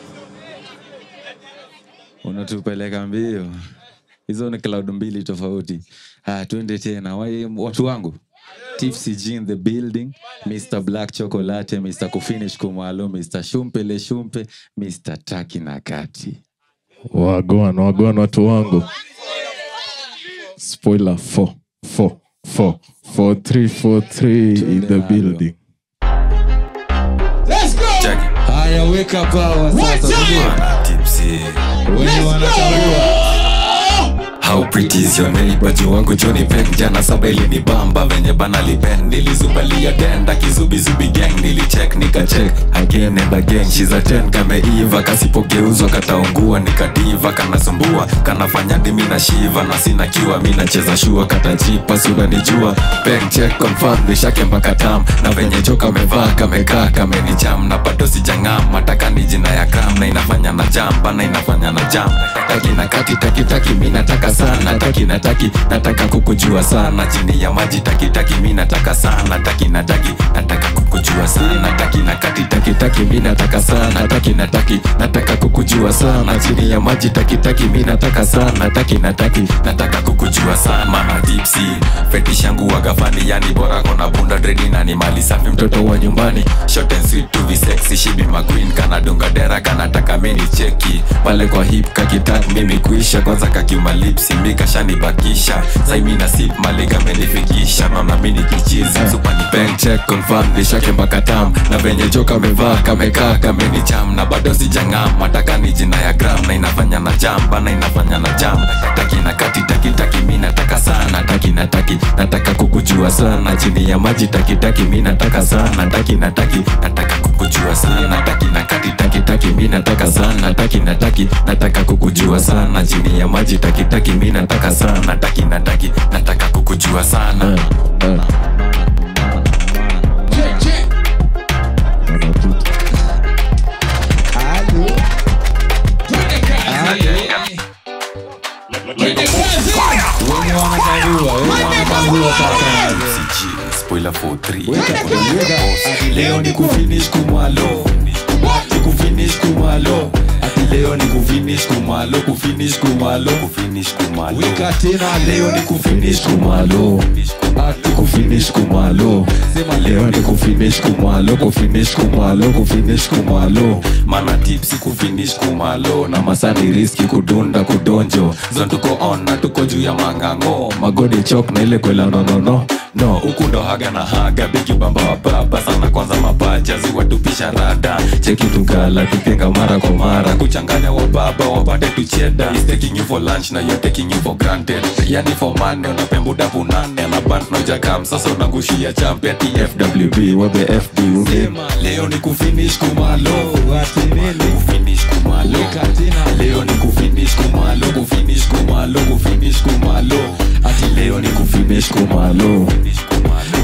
unatupeleka mbio hizo ni cloud mbili tofauti ah, twende tena Wai- watu wangu Tipsy G in the building Mr. Black Chocolate Mr. Kufinish Kumalo Mr. Shumpele Shumpe Mr. Taki na Kati wagwan wagwan watu wangu spoiler 4 4 4 4 3 4 3 in the building haya weka pawa sasa Wana tipsy wenye wanatambua How pretty is your neighbor juu wangu Johnny Peck jana saba ilinibamba venye bana liben nilizubalia tenda kizubizubi gang nilicheck nikacheck again and again she's a 10 kameiva kasipogeuzwa kataungua nikadiva kanasumbua kanafanya dimi na shiva na sina kiwa mi nacheza shua katajipa si unanijua Peck check confirm nishake mpaka tam na venye jo kamevaa kamekaa kamenicham na bado sijang'am mataka ni jina ya gram na inafanya na jam bana inafanya na jam taki na kati taki taki mi nataka sana taki na taki nataka kukujua sana chini ya maji taki taki mi nataka sana taki na taki nataka kukujua sana taki na kati taki taki mi nataka sana taki na taki nataka kukujua sana chini ya maji taki taki mi nataka sana taki na taki nataka kukujua sana mana tipsi fetish yangu wagafani yani bora kona bunda dredi na ni mali safi mtoto wa nyumbani short and sweet to be sexy shibi maqueen kana dunga dera kanataka mini cheki pale kwa hip kakitak mimi kuisha kwanza kakimalipsi mikashanibakisha saimina sip maliga menifikisha naona mini kichizi supani bank check confirm nishake mpaka tam na venye jo kamevaa kamekaa kamenicham na bado sijang'am mataka ni jina ya gram na inafanya na jam bana inafanya na jam taki na kati taki taki mi nataka sana taki na taki nataka kukujua sana chini ya maji taki taki mi nataka sana taki na taki nataka kukujua sana taki na kati taki taki mi nataka sana taki na taki nataka kukujua sana chini ya maji taki taki mi nataka sana taki na taki nataka kukujua sana wenye wanatambua wenye wanatambua sasa spoiler for 3 leo ni kufinish kumalo ni kufinish kumalo ati leo ni kufinish kumalo kufinish kumalo kufinish kumalo weka tena leo ni kufinish kumalo ati kufinish kumalo sema leo ni kufinish kumalo kufinish kumalo kufinish kumalo mana tipsi kufinish kumalo na masani riski kudunda kudonjo zon tuko on na tuko juu ya mangango magodi chok na ile kwela nonono no huku ndo haga na haga bigi bamba wa baba sana kwanza mapacha ziwatupisha rada cheki tukala tukenga mara kwa mara kuchanganya wa baba wapate tucheda He's taking you for lunch na you're taking you for granted yani for money unapembuda punane na band nojakam sasa unangushia champe ati fwb wabe fb sema leo ni kufinish kumalo kufinish kumalo leo ni kufinish kumalo kufinish kumalo kufinish kumalo ati leo ni kufinish kumalo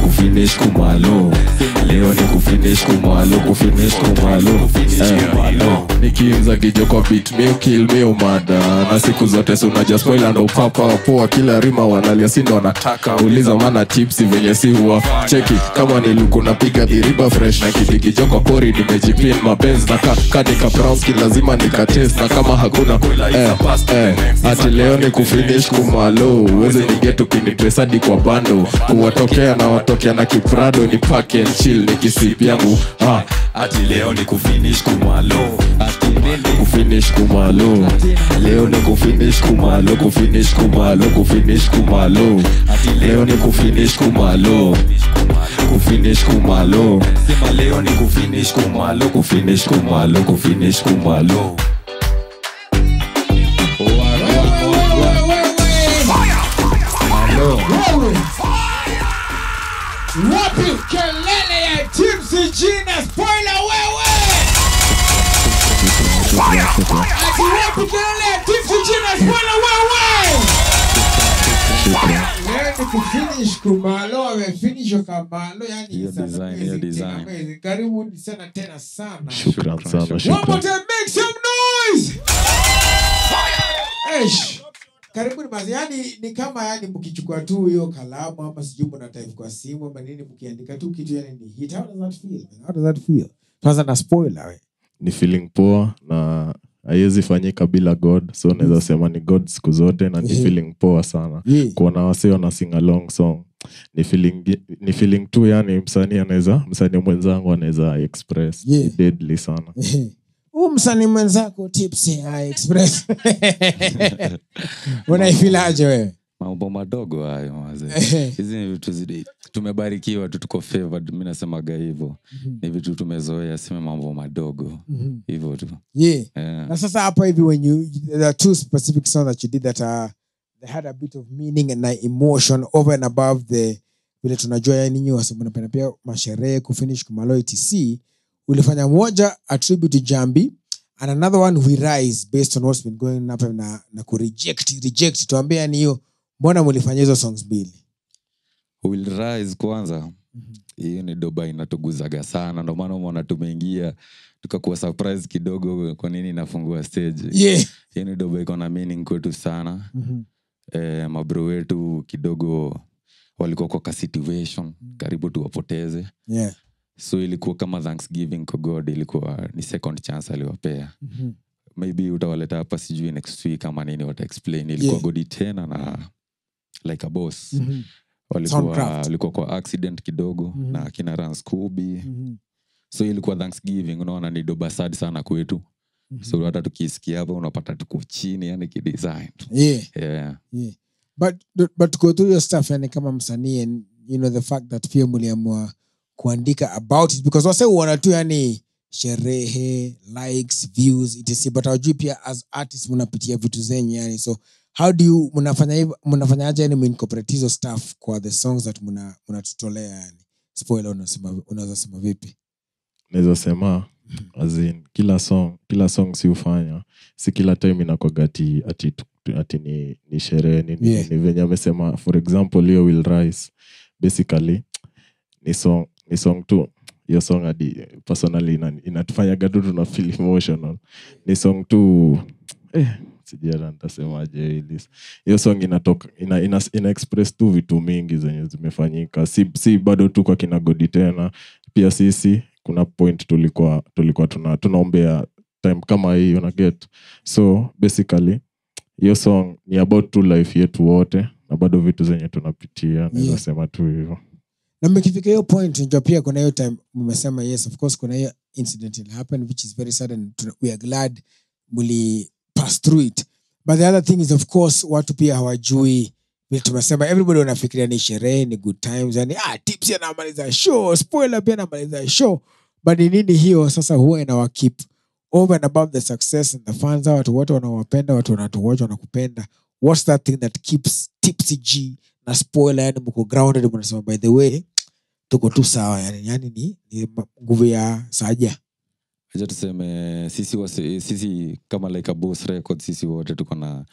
kufinish kumalo leo ni kufinish kumalo kufinish kumalo Eh, nikiinza kijo kwa bit mi kill mi umada na siku zote si unaja spoila ndo papa poa kila rima wanalia si ndo wanataka uliza mana tipsi venye si huwa cheki kama niluku napiga dhiriba fresh na kidikijo kwa pori nimejipin mapenzi na ka, kadika brownski lazima nikatest na kama hakuna eh, eh, ati leo ni kufinish kumalo uweze nigetu kinitresadi kwa bando kuwatokea na watokea na kiprado ni pack and chill nikisip yangu ah, ati leo ni kufinish kumalo ati ni kufinish kumalo leo ni kufinish kumalo kufinish kumalo kufinish kumalo ati leo ni kufinish kumalo kufinish kumalo sema leo ni kufinish kumalo kufinish kumalo kufinish kumalo Wewe. wapi kelele ya tipsy jina spoiler wewe ati wapi kelele ya tipsy jina spoiler wewe leo ni kufinish kumalo amefinishwa kamalo yani sana amazing, tena amazing. karibuni sana tena sana shukran sana One more shukran time, make some noise! Eish. Karibuni basi, yani ni kama yani mkichukua tu hiyo kalamu ama sijui mna type kwa simu ama nini, mkiandika tu kitu yani ni hit. How does that feel? man? How does that feel? Kwanza na spoiler we. ni feeling poa na haiwezi fanyika bila god so naweza sema ni god siku zote na ni Yeah. feeling poa sana Yeah. kuona wasi wana sing along song ni feeling, ni feeling tu yani msanii anaweza msanii mwenzangu anaweza express Yeah. ni deadly sana Huu msanii mwenzako Tipsy High Express. Unaifilaje wewe? mambo madogo hayo mazee hizi ni vitu zidi tumebarikiwa tu tuko favored mi nasemaga hivyo ni vitu tumezoea sime mambo madogo Mhm. hivyo tu Yeah. Yeah. Na sasa hapa hivi when you there are two specific songs that you did that are they had a bit of meaning and uh, emotion over and above the vile tunajua yani nyinyi wasi mnapenda pia masherehe kufinish kumalo etc ulifanya moja a tribute to Jambi and another one we rise based on what's been going up na na ku reject reject tuambie yani hiyo mbona mlifanya hizo songs mbili will rise kwanza hiyo ni doba inatuguzaga sana ndo maana umeona tumeingia tukakuwa surprise kidogo kwa nini inafungua stage Yeah. hiyo ni doba iko na meaning kwetu sana Mhm. eh, mabro wetu kidogo walikuwa kwa ka situation karibu tuwapoteze Yeah. so ilikuwa kama thanksgiving kwa god ilikuwa ni second chance aliwapea Mhm. maybe utawaleta hapa sijui next week ama nini wataexplain ilikuwa Yeah. godi tena na like a boss Mhm. walikuwa, Soundcraft. walikuwa kwa accident kidogo Mhm. na akina ran scooby Mhm. so ilikuwa thanksgiving unaona ni doba sad sana kwetu so hata tukisikia hapa unapata tuko chini yani kidesign Yeah. yeah. yeah. but but go through your stuff yani kama msanii and you know the fact that pia mliamua kuandika about it because wase uona tu yani sherehe likes views etc but hawajui pia as artists mnapitia vitu zenyu yani so how do you mnafanya hivyo mnafanyaje yani muincorporate hizo stuff kwa the songs that mna mnatutolea yani spoiler unasema unaweza sema vipi naweza sema as in, kila song kila song si ufanya si kila time inakwaga ati, ati, tu- ati ni, ni sherehe nini Yeah. nini venye amesema for example hiyo will rise basically ni song ni song tu hiyo song hadi personally ina- inatufanyaga tu tuna feel emotional ni song tu eh, sijara nitasemaje hili hiyo song inatoka ina, ina, ina express tu vitu mingi zenye zimefanyika si, si bado tu kwa kina godi tena pia sisi kuna point tulikuwa tulikuwa tuna, tunaombea time kama hii una get so basically hiyo song ni about tu life yetu wote na bado vitu zenye tunapitia naweza Yeah. sema tu hivyo na mmekifika hiyo point unajua pia kuna hiyo time mmesema yes of course kuna hiyo incident will happen which is very sad and tuna- we are glad muli pass through it but the other thing is of course watu pia hawajui vile tumesema everybody wanafikiria ni sherehe ni good times yani ah tips anamaliza show spoiler pia anamaliza show but ni nini hiyo sasa huwa inawa keep over and above the success and the fans hao watu wote wanawapenda watu wanatuwatch wanakupenda what's that thing that keeps tipsy g na spoiler yani mko grounded mnasema by the way tuko tu sawa yani yani ni, ni ma- nguvu ya saja acha tuseme sisi, wase, sisi kama like a boss record sisi wote tuko na Ehe.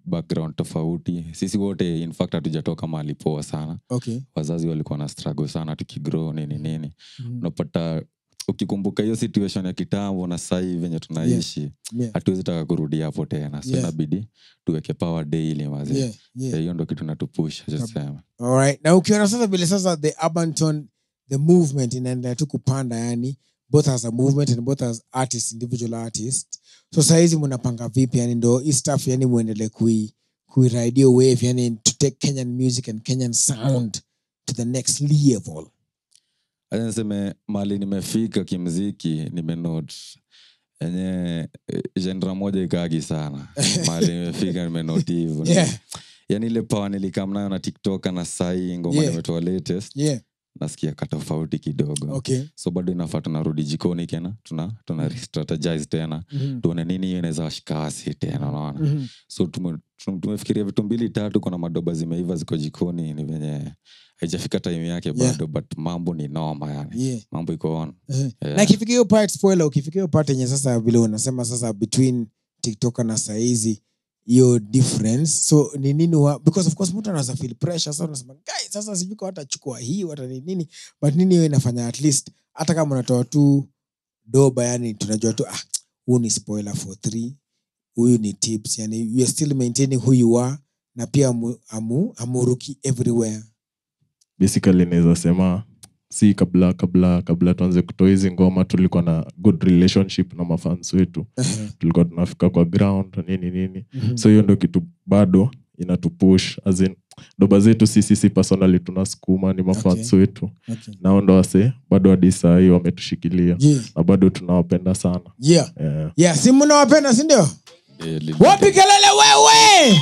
background tofauti sisi wote in fact hatujatoka mahali poa sana Okay. wazazi walikuwa na struggle sana tukigrow nini nini Mhm. unapata ukikumbuka hiyo situation ya kitambo na sahii venye tunaishi Yeah. hatuwezi taka kurudi hapo tena so Yeah. inabidi tuweke power daily mazee Yeah, yeah. Eh, hiyo ndo kitu natupusha sasema Alright. na ukiona sasa vile sasa the urban tone the movement inaendelea tu kupanda yani both as a movement and both as artists individual artists so sahizi mnapanga vipi yani ndo hii stuff yani muendelee kui kuiride hiyo wave yani to take kenyan music and kenyan sound to the next level acha niseme mali nimefika kimziki nimenot enye genre moja ikaagi sana mali nimefika nimenoti hivo Yeah. yani ile pawa nilikamnayo na tiktok na sai ngoma Yeah. nimetoa latest Yeah. nasikia katofauti kidogo Okay. so bado inafaa tunarudi jikoni tena tuna, tuna strategize tena Mhm. tuone nini hiyo inaweza washikasi tena unaona Mhm. so tume- tum- tumefikiria vitu mbili tatu kuna madoba zimeiva ziko jikoni ni venye haijafika time yake Yeah. bado but mambo ni noma yani Yeah. mambo iko on Eh. Yeah. na ikifika hiyo part spoiler ukifika hiyo part yenye sasa vile unasema sasa between tiktok na saizi hiyo difference so ni nini wa, because of course mtu anaweza feel pressure sasa unasema guys sasa sijui kwa watachukua hii wata ni nini but nini hiyo inafanya at least hata kama unatoa tu doba yani tunajua tu ah huu ni spoiler for three huyu ni tips yani you are still maintaining who you are na pia amu, amu, amuruki everywhere basically naweza sema si kabla kabla kabla tuanze kutoa hizi ngoma tulikuwa na good relationship na mafans wetu tulikuwa tunafika kwa ground nini nini Mhm. so hiyo ndo kitu bado inatupush as in doba zetu sisi si personally tunasukuma ni mafans Okay. wetu Okay. nao ndo wase bado hadi saa hii wametushikilia Yeah. na bado tunawapenda sana yeah yeah. yeah si mnawapenda sindio wapi kelele wewe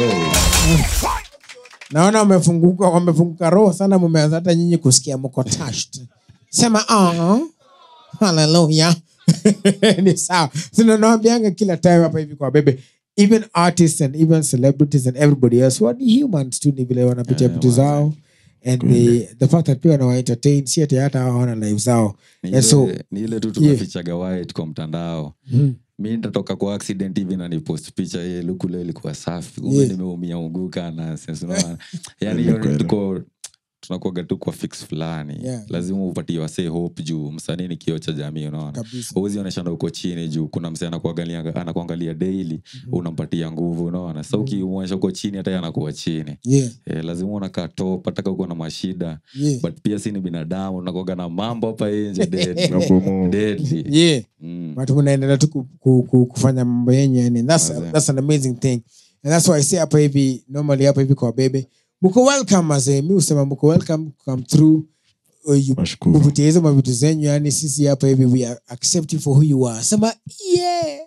naona wamefunguka wamefunguka roho sana mumeanza hata nyinyi kusikia mko touched sema "Ah, haleluya ni sawa sinanaambianga kila time hapa hivi kwa bebe even artists and even celebrities and everybody else who are humans tu ni vile wanapitia vitu zao and the, the fact that pia wanawaentertain si ati hata hawana live zao Ni and so ile- ni ile tu yeah. tumefichaga white kwa mtandao Mhm. mi nitatoka kwa accident hivi na nipost picha ye lukule ilikuwa safi kumbe Yeah. nimeumia uguka na sense, unaona? yani hiyo ni tuko tunakuaga tu kwa fix fulani Yeah. lazima upatie wasee hope juu msanii ni kio cha jamii unaona Kabisa. huwezi onyeshana uko chini juu kuna msee anakuangalia anakuangalia daily unampatia nguvu unaona sa ukimwonyesha uko chini hata yeye anakuwa chini Yeah. eh, lazima unakaa top hataka uko na mashida Yeah. but pia si ni binadamu unakuaga na mambo hapa nje deadly. Nabomoa. Deadly. yeah Mm. but mnaendelea tu ku, ku, ku, kufanya mambo yenyu yani that's, that's an amazing thing and that's why i say hapa hivi normally hapa hivi kwa bebe mko welcome azee mi usema mko welcome come through uh, you- kupitia hizo mavitu zenyu yani sisi hapa hivi we are accept you for who you are sema yeah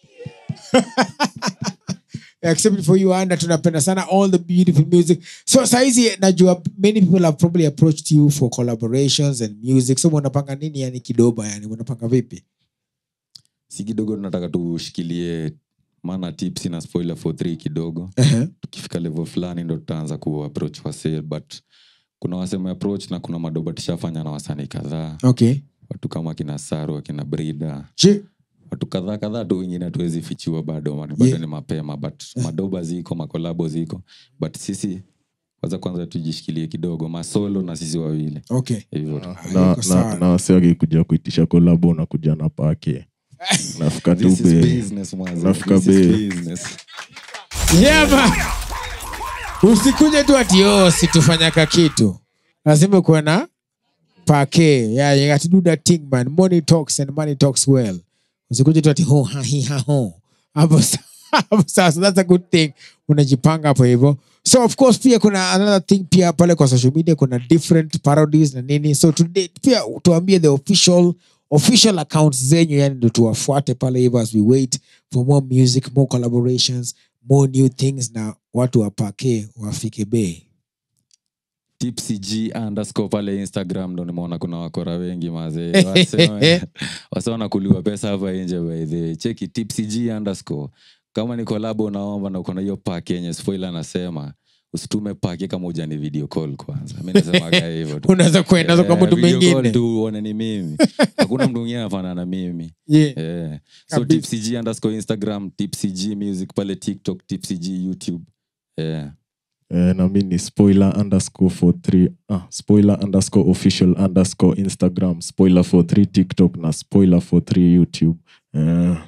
We accept you for who you are na tunapenda sana all the beautiful music so saizi najua many people have probably approached you for collaborations and music so mnapanga nini yani kidoba yani mnapanga vipi si kidogo tunataka tushikilie maana tips na spoiler for three kidogo Uh-huh. tukifika level fulani ndo tutaanza kuapproach wasee but kuna waseme approach na kuna madoba tushafanya na wasanii kadhaa okay watu kama akina saru akina brida Je, watu kadhaa kadhaa tu wengine hatuwezi fichiwa bado man- bado Yeah. ni mapema but madoba ziko makolabo ziko but sisi kwanza kwanza tujishikilie kidogo masolo na sisi wawili okay hivyo tu. na, na, na wase wakikuja kuitisha kolabo unakuja na pake nafika tu This is be business, mwanzo. nafika This is be business. yeah, man. usikuje tu ati oh, situfanyaka kitu lazima kuwe na pake yeah, you got to do that thing man money talks and money talks well usikuje tu ati ho ha hi ha ho hapo sa- hapo sasa that's a good thing unajipanga hapo hivyo so of course pia kuna another thing pia pale kwa social media kuna different parodies na nini so today pia tuambie the official official accounts zenyu yani ndo tuwafuate pale hivyo as we wait for more music more collaborations more new things na watu wapake wafike bei tipsy g underscore pale instagram ndo nimeona kuna wakora wengi mazee Wasema- wase wanakuliwa pesa hapa nje baidhe cheki tipsy g underscore kama ni kolabo unaomba na uko na hiyo pak yenye spoil anasema usitume pake kama ujani video call kwanza mi nasemaga hivyo tu. Unaweza kuenda kwa Eh, mtu video call mwingine. tu uone ni mimi hakuna mtu mwingine anafanana na mimi Yeah. Eh. so Kabisa. tipcg underscore instagram tipcg music pale tiktok tipcg youtube yeah. Eh, na mi ni spoiler underscore for three ah, spoiler underscore official underscore instagram spoiler for three tiktok na spoiler for three youtube eh.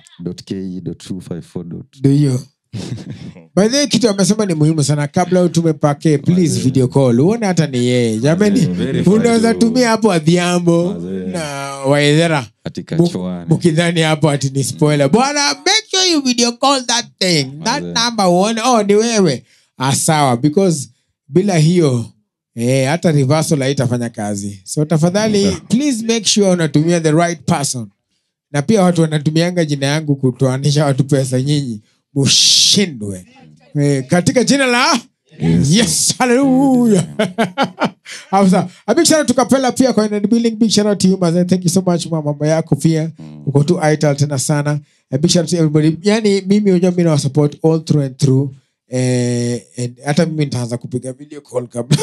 Ndio hiyo by the way, kitu amesema ni muhimu sana kabla utume pake please video call uone hata ni yeye jamani verify unaweza tu. tumia hapo adhiambo na waedhera katika Mu- chwani mukidhani hapo ati ni spoiler bwana make sure you video call that thing that number uone oh ni wewe ah, sawa because bila hiyo eh, hata reversal haitafanya kazi so tafadhali please make sure unatumia the right person na pia watu wanatumianga jina yangu kutoanisha watu pesa nyinyi mushindwe eh, katika jina la yes hallelujah Hausa. a big shout out to Kapela pia kwa in the building big shout out to you mazee thank you so much kwa mambo yako pia uko tu ital tena sana a big shout out to everybody yani mimi unajua mimi na support all through and through eh, and hata mimi nitaanza kupiga video call kabla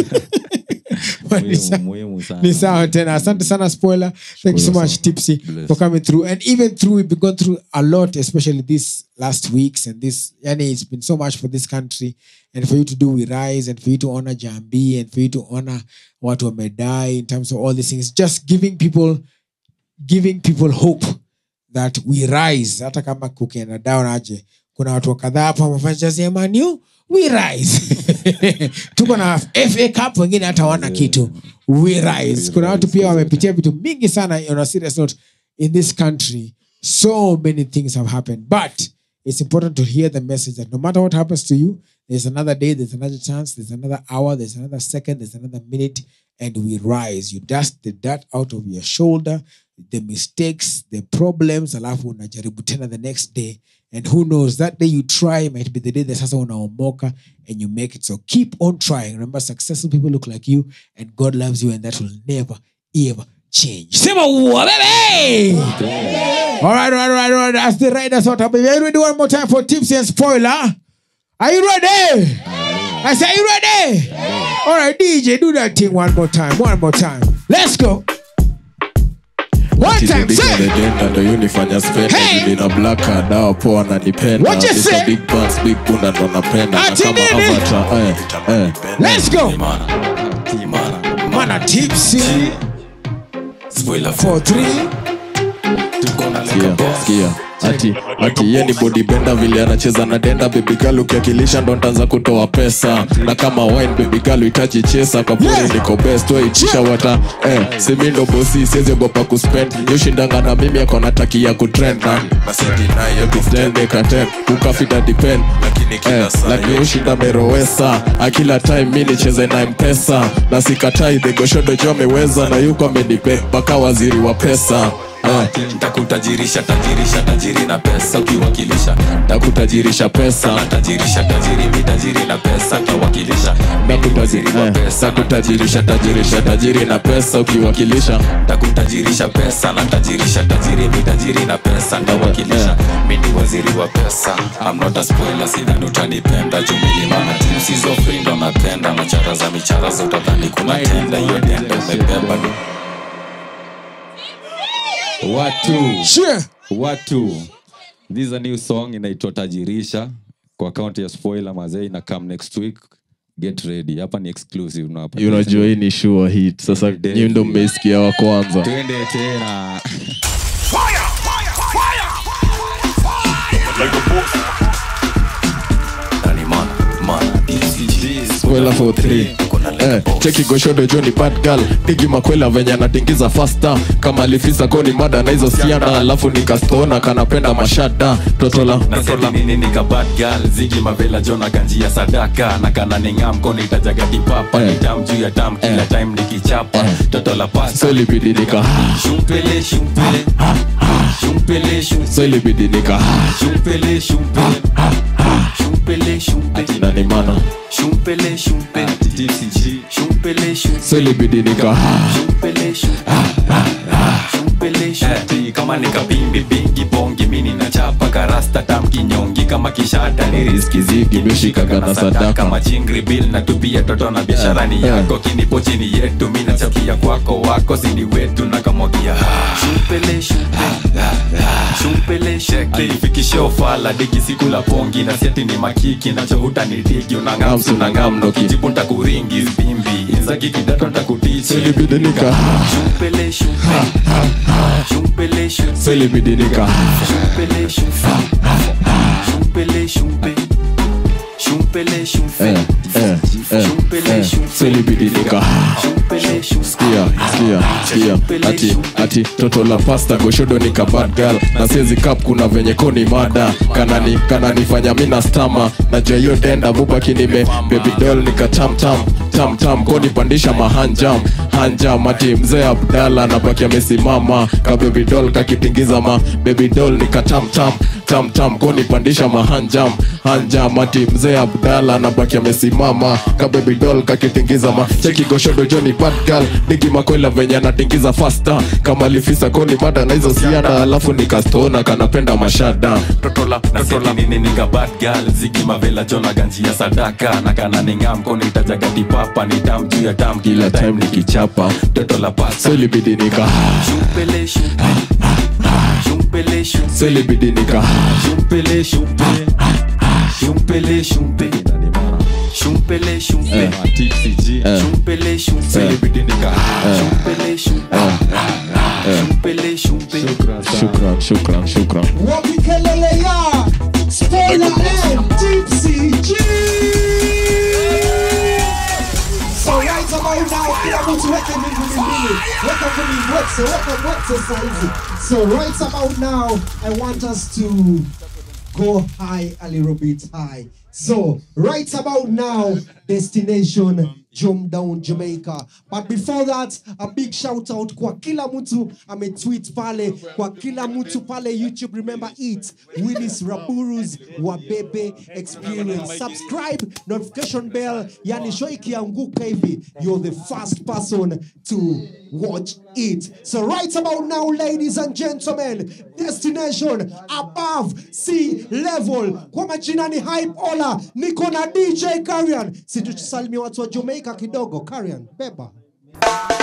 Ni sa- muhimu sana ni sawa tena asante sana spoiler thank you so much tipsy for coming through and even through we've been going through a lot especially this last weeks and this yani it's been so much for this country and for you to do we rise and for you to honor jambi and for you to honor watu wamedai in terms of all these things just giving people giving people hope that we rise hata kama kukienda down aje kuna watu kadhaa hapa wamefanya jazi ya Man U, we rise tuko na fa cup wengine hata wana kitu we rise kuna watu pia wamepitia vitu mingi sana on a serious note in this country so many things have happened but it's important to hear the message that no matter what happens to you there's another day there's another chance there's another hour there's another second there's another minute and we rise you dust the dirt out of your shoulder the mistakes the problems alafu unajaribu tena the next day and who knows that day you try might be the day that sasa unaomoka and you make it so keep on trying remember successful people look like you and god loves you and that will never ever change sema uwa baby all right all right all right, all right. as the riders out baby are you ready one more time for tips and spoiler are you ready I say, are you ready? All right, DJ, do that thing one more time. One more time. Let's go. One time, say. legenda ndo unifanya spenda Hey! hey! na blaka dawa poa nanipenda What you Mr. say? big buns big bunda ndo napenda na Ati kama nini? avatar eh, eh. Let's go. Mana tipsy. Four, three. Sikia, sikia. ati ati ye ni bodibenda vile anacheza na denda bebigal ukiakilisha ndo ntaanza kutoa pesa na kama wine bebigal itachi chesa kapuri Yeah. niko best waitisha wata eh, simi ndo bosi siwezi ogopa kuspend yoshindanga na mimi akona taki ya kutrend na nasendikaten ukafita depend eh, lakini ushinda merowesa akila time mi nicheze na mpesa na sikatai dhegoshodo jo ameweza na yuko amenipe mpaka waziri wa pesa eh. ntakutajirisha tajirisha tajiri na pesa ukiwakilisha takutajirisha pesa tajirisha tajiri mi tajiri na pesa tawakilisha takutajirisha tajirisha tajiri na pesa ukiwakilisha takutajirisha pesa na tajirisha tajiri mi tajiri na pesa ntawakilisha mi ni waziri wa pesa I'm not a spoiler sidhani utanipenda jumilimana sizo frindo napenda machara za michara za utadhani kuna tenda hiyo denda umebeba watu Sure. watu this is a new song inaitwa tajirisha kwa akaunti ya spoiler mazee ina come next week get ready hapa ni exclusive unawapa unajua hii ni sure hit sasa nyi ndo mmeisikia wa kwanza twende tena Spoiler for three. Eh, cheki goshodo joni bad girl digi makwela venye anatingiza fasta kama alifisa koni mada na hizo siana alafu nikastona kanapenda mashada totola nini nikabadgal zigi mavela jona ganjia sadaka na kana ningamko nitajagadi-papa nitam juu ya tam kila time nikichapa toto la pasta so ilibidi nika shumpele shumpele shumpele shumpele so ilibidi nika shumpele shumpele shumpele shumpele nani mana shumpele shumpele shumpele shumpele so ilibidi nika shumpele shumpele shumpele shumpele kama nikapimbi pingi bongi mini nachapa karasta tam kinyongi kama kishata ni riski zigi mishikaga na sadaka machingri bil na tupia toto na biashara ni yako kinipo chini yetu mi nachakia kwako wako sini wetu na kamwagia shumpele shumpele shumpele alifikisha ofala diki siku la pongi na siati ni makiki nachohuta ni digi unangamsu na ngamno kijibu ntakuringi bimbi inzaki kidato ntakutichi Selibidinika. shumpele shumpele shumpele shumpele Selibidinika. shumpele shumpele shumpele shumpele shumpele shumpele Eh, eh, eh, eh. Selibidinika. Sikia, sikia, sikia. Ati, ati toto la pasta goshodo ni bad girl na siezi kap kuna venye koni mada kanani kananifanya mina stama najua hiyo denda bubaki nime baby doll nika tam tam tam tam koni pandisha mahanjam hanjam ati mzee abdala nabaki amesimama ka baby doll kakitingiza ma baby doll nika tam tam tam tam koni pandisha mahanjam hanjam ati mzee abdala nabaki amesimama ka baby doll kakitingiza ma cheki goshodo joni bad girl digi makwela venye anatingiza fasta kama lifisa koni mada na hizo siada alafu nikastona kanapenda mashada totola totola nini nika bad girl ziki mavela jona ganji ya sadaka na kana ningam koni tajaga tipapa ni tam juu ya tam kila time nikichapa totola pasta selibidinika shumpele shumpele shumpele shumpele selibidinika shumpele shumpele shumpele shumpele shumpele shumpele Eh. shumpele shumpele selibidinika shumpele shumpele shumpele shumpele shukran shukran shukran wapikelele ya spoiler and tipsy G. So right about now, kila mtu weke mbili mbili, weka mbili wetse, weka wetse saizi. So right about now, I want us to go high a little bit high. So right about now, destination Jump Down Jamaica. But before that, a big shout out kwa kila mtu ametweet pale, kwa kila mtu pale YouTube. Remember it, Willis Raburu's Wabebe Experience. Subscribe, notification bell, yani show ikianguka hivi, you're the first person to watch it. So right about now, ladies and gentlemen, destination above sea level. Kwa majina ni Hype Ola, niko na DJ Karian. Situsalimia watu wa Jamaica kidogo. Karian, beba.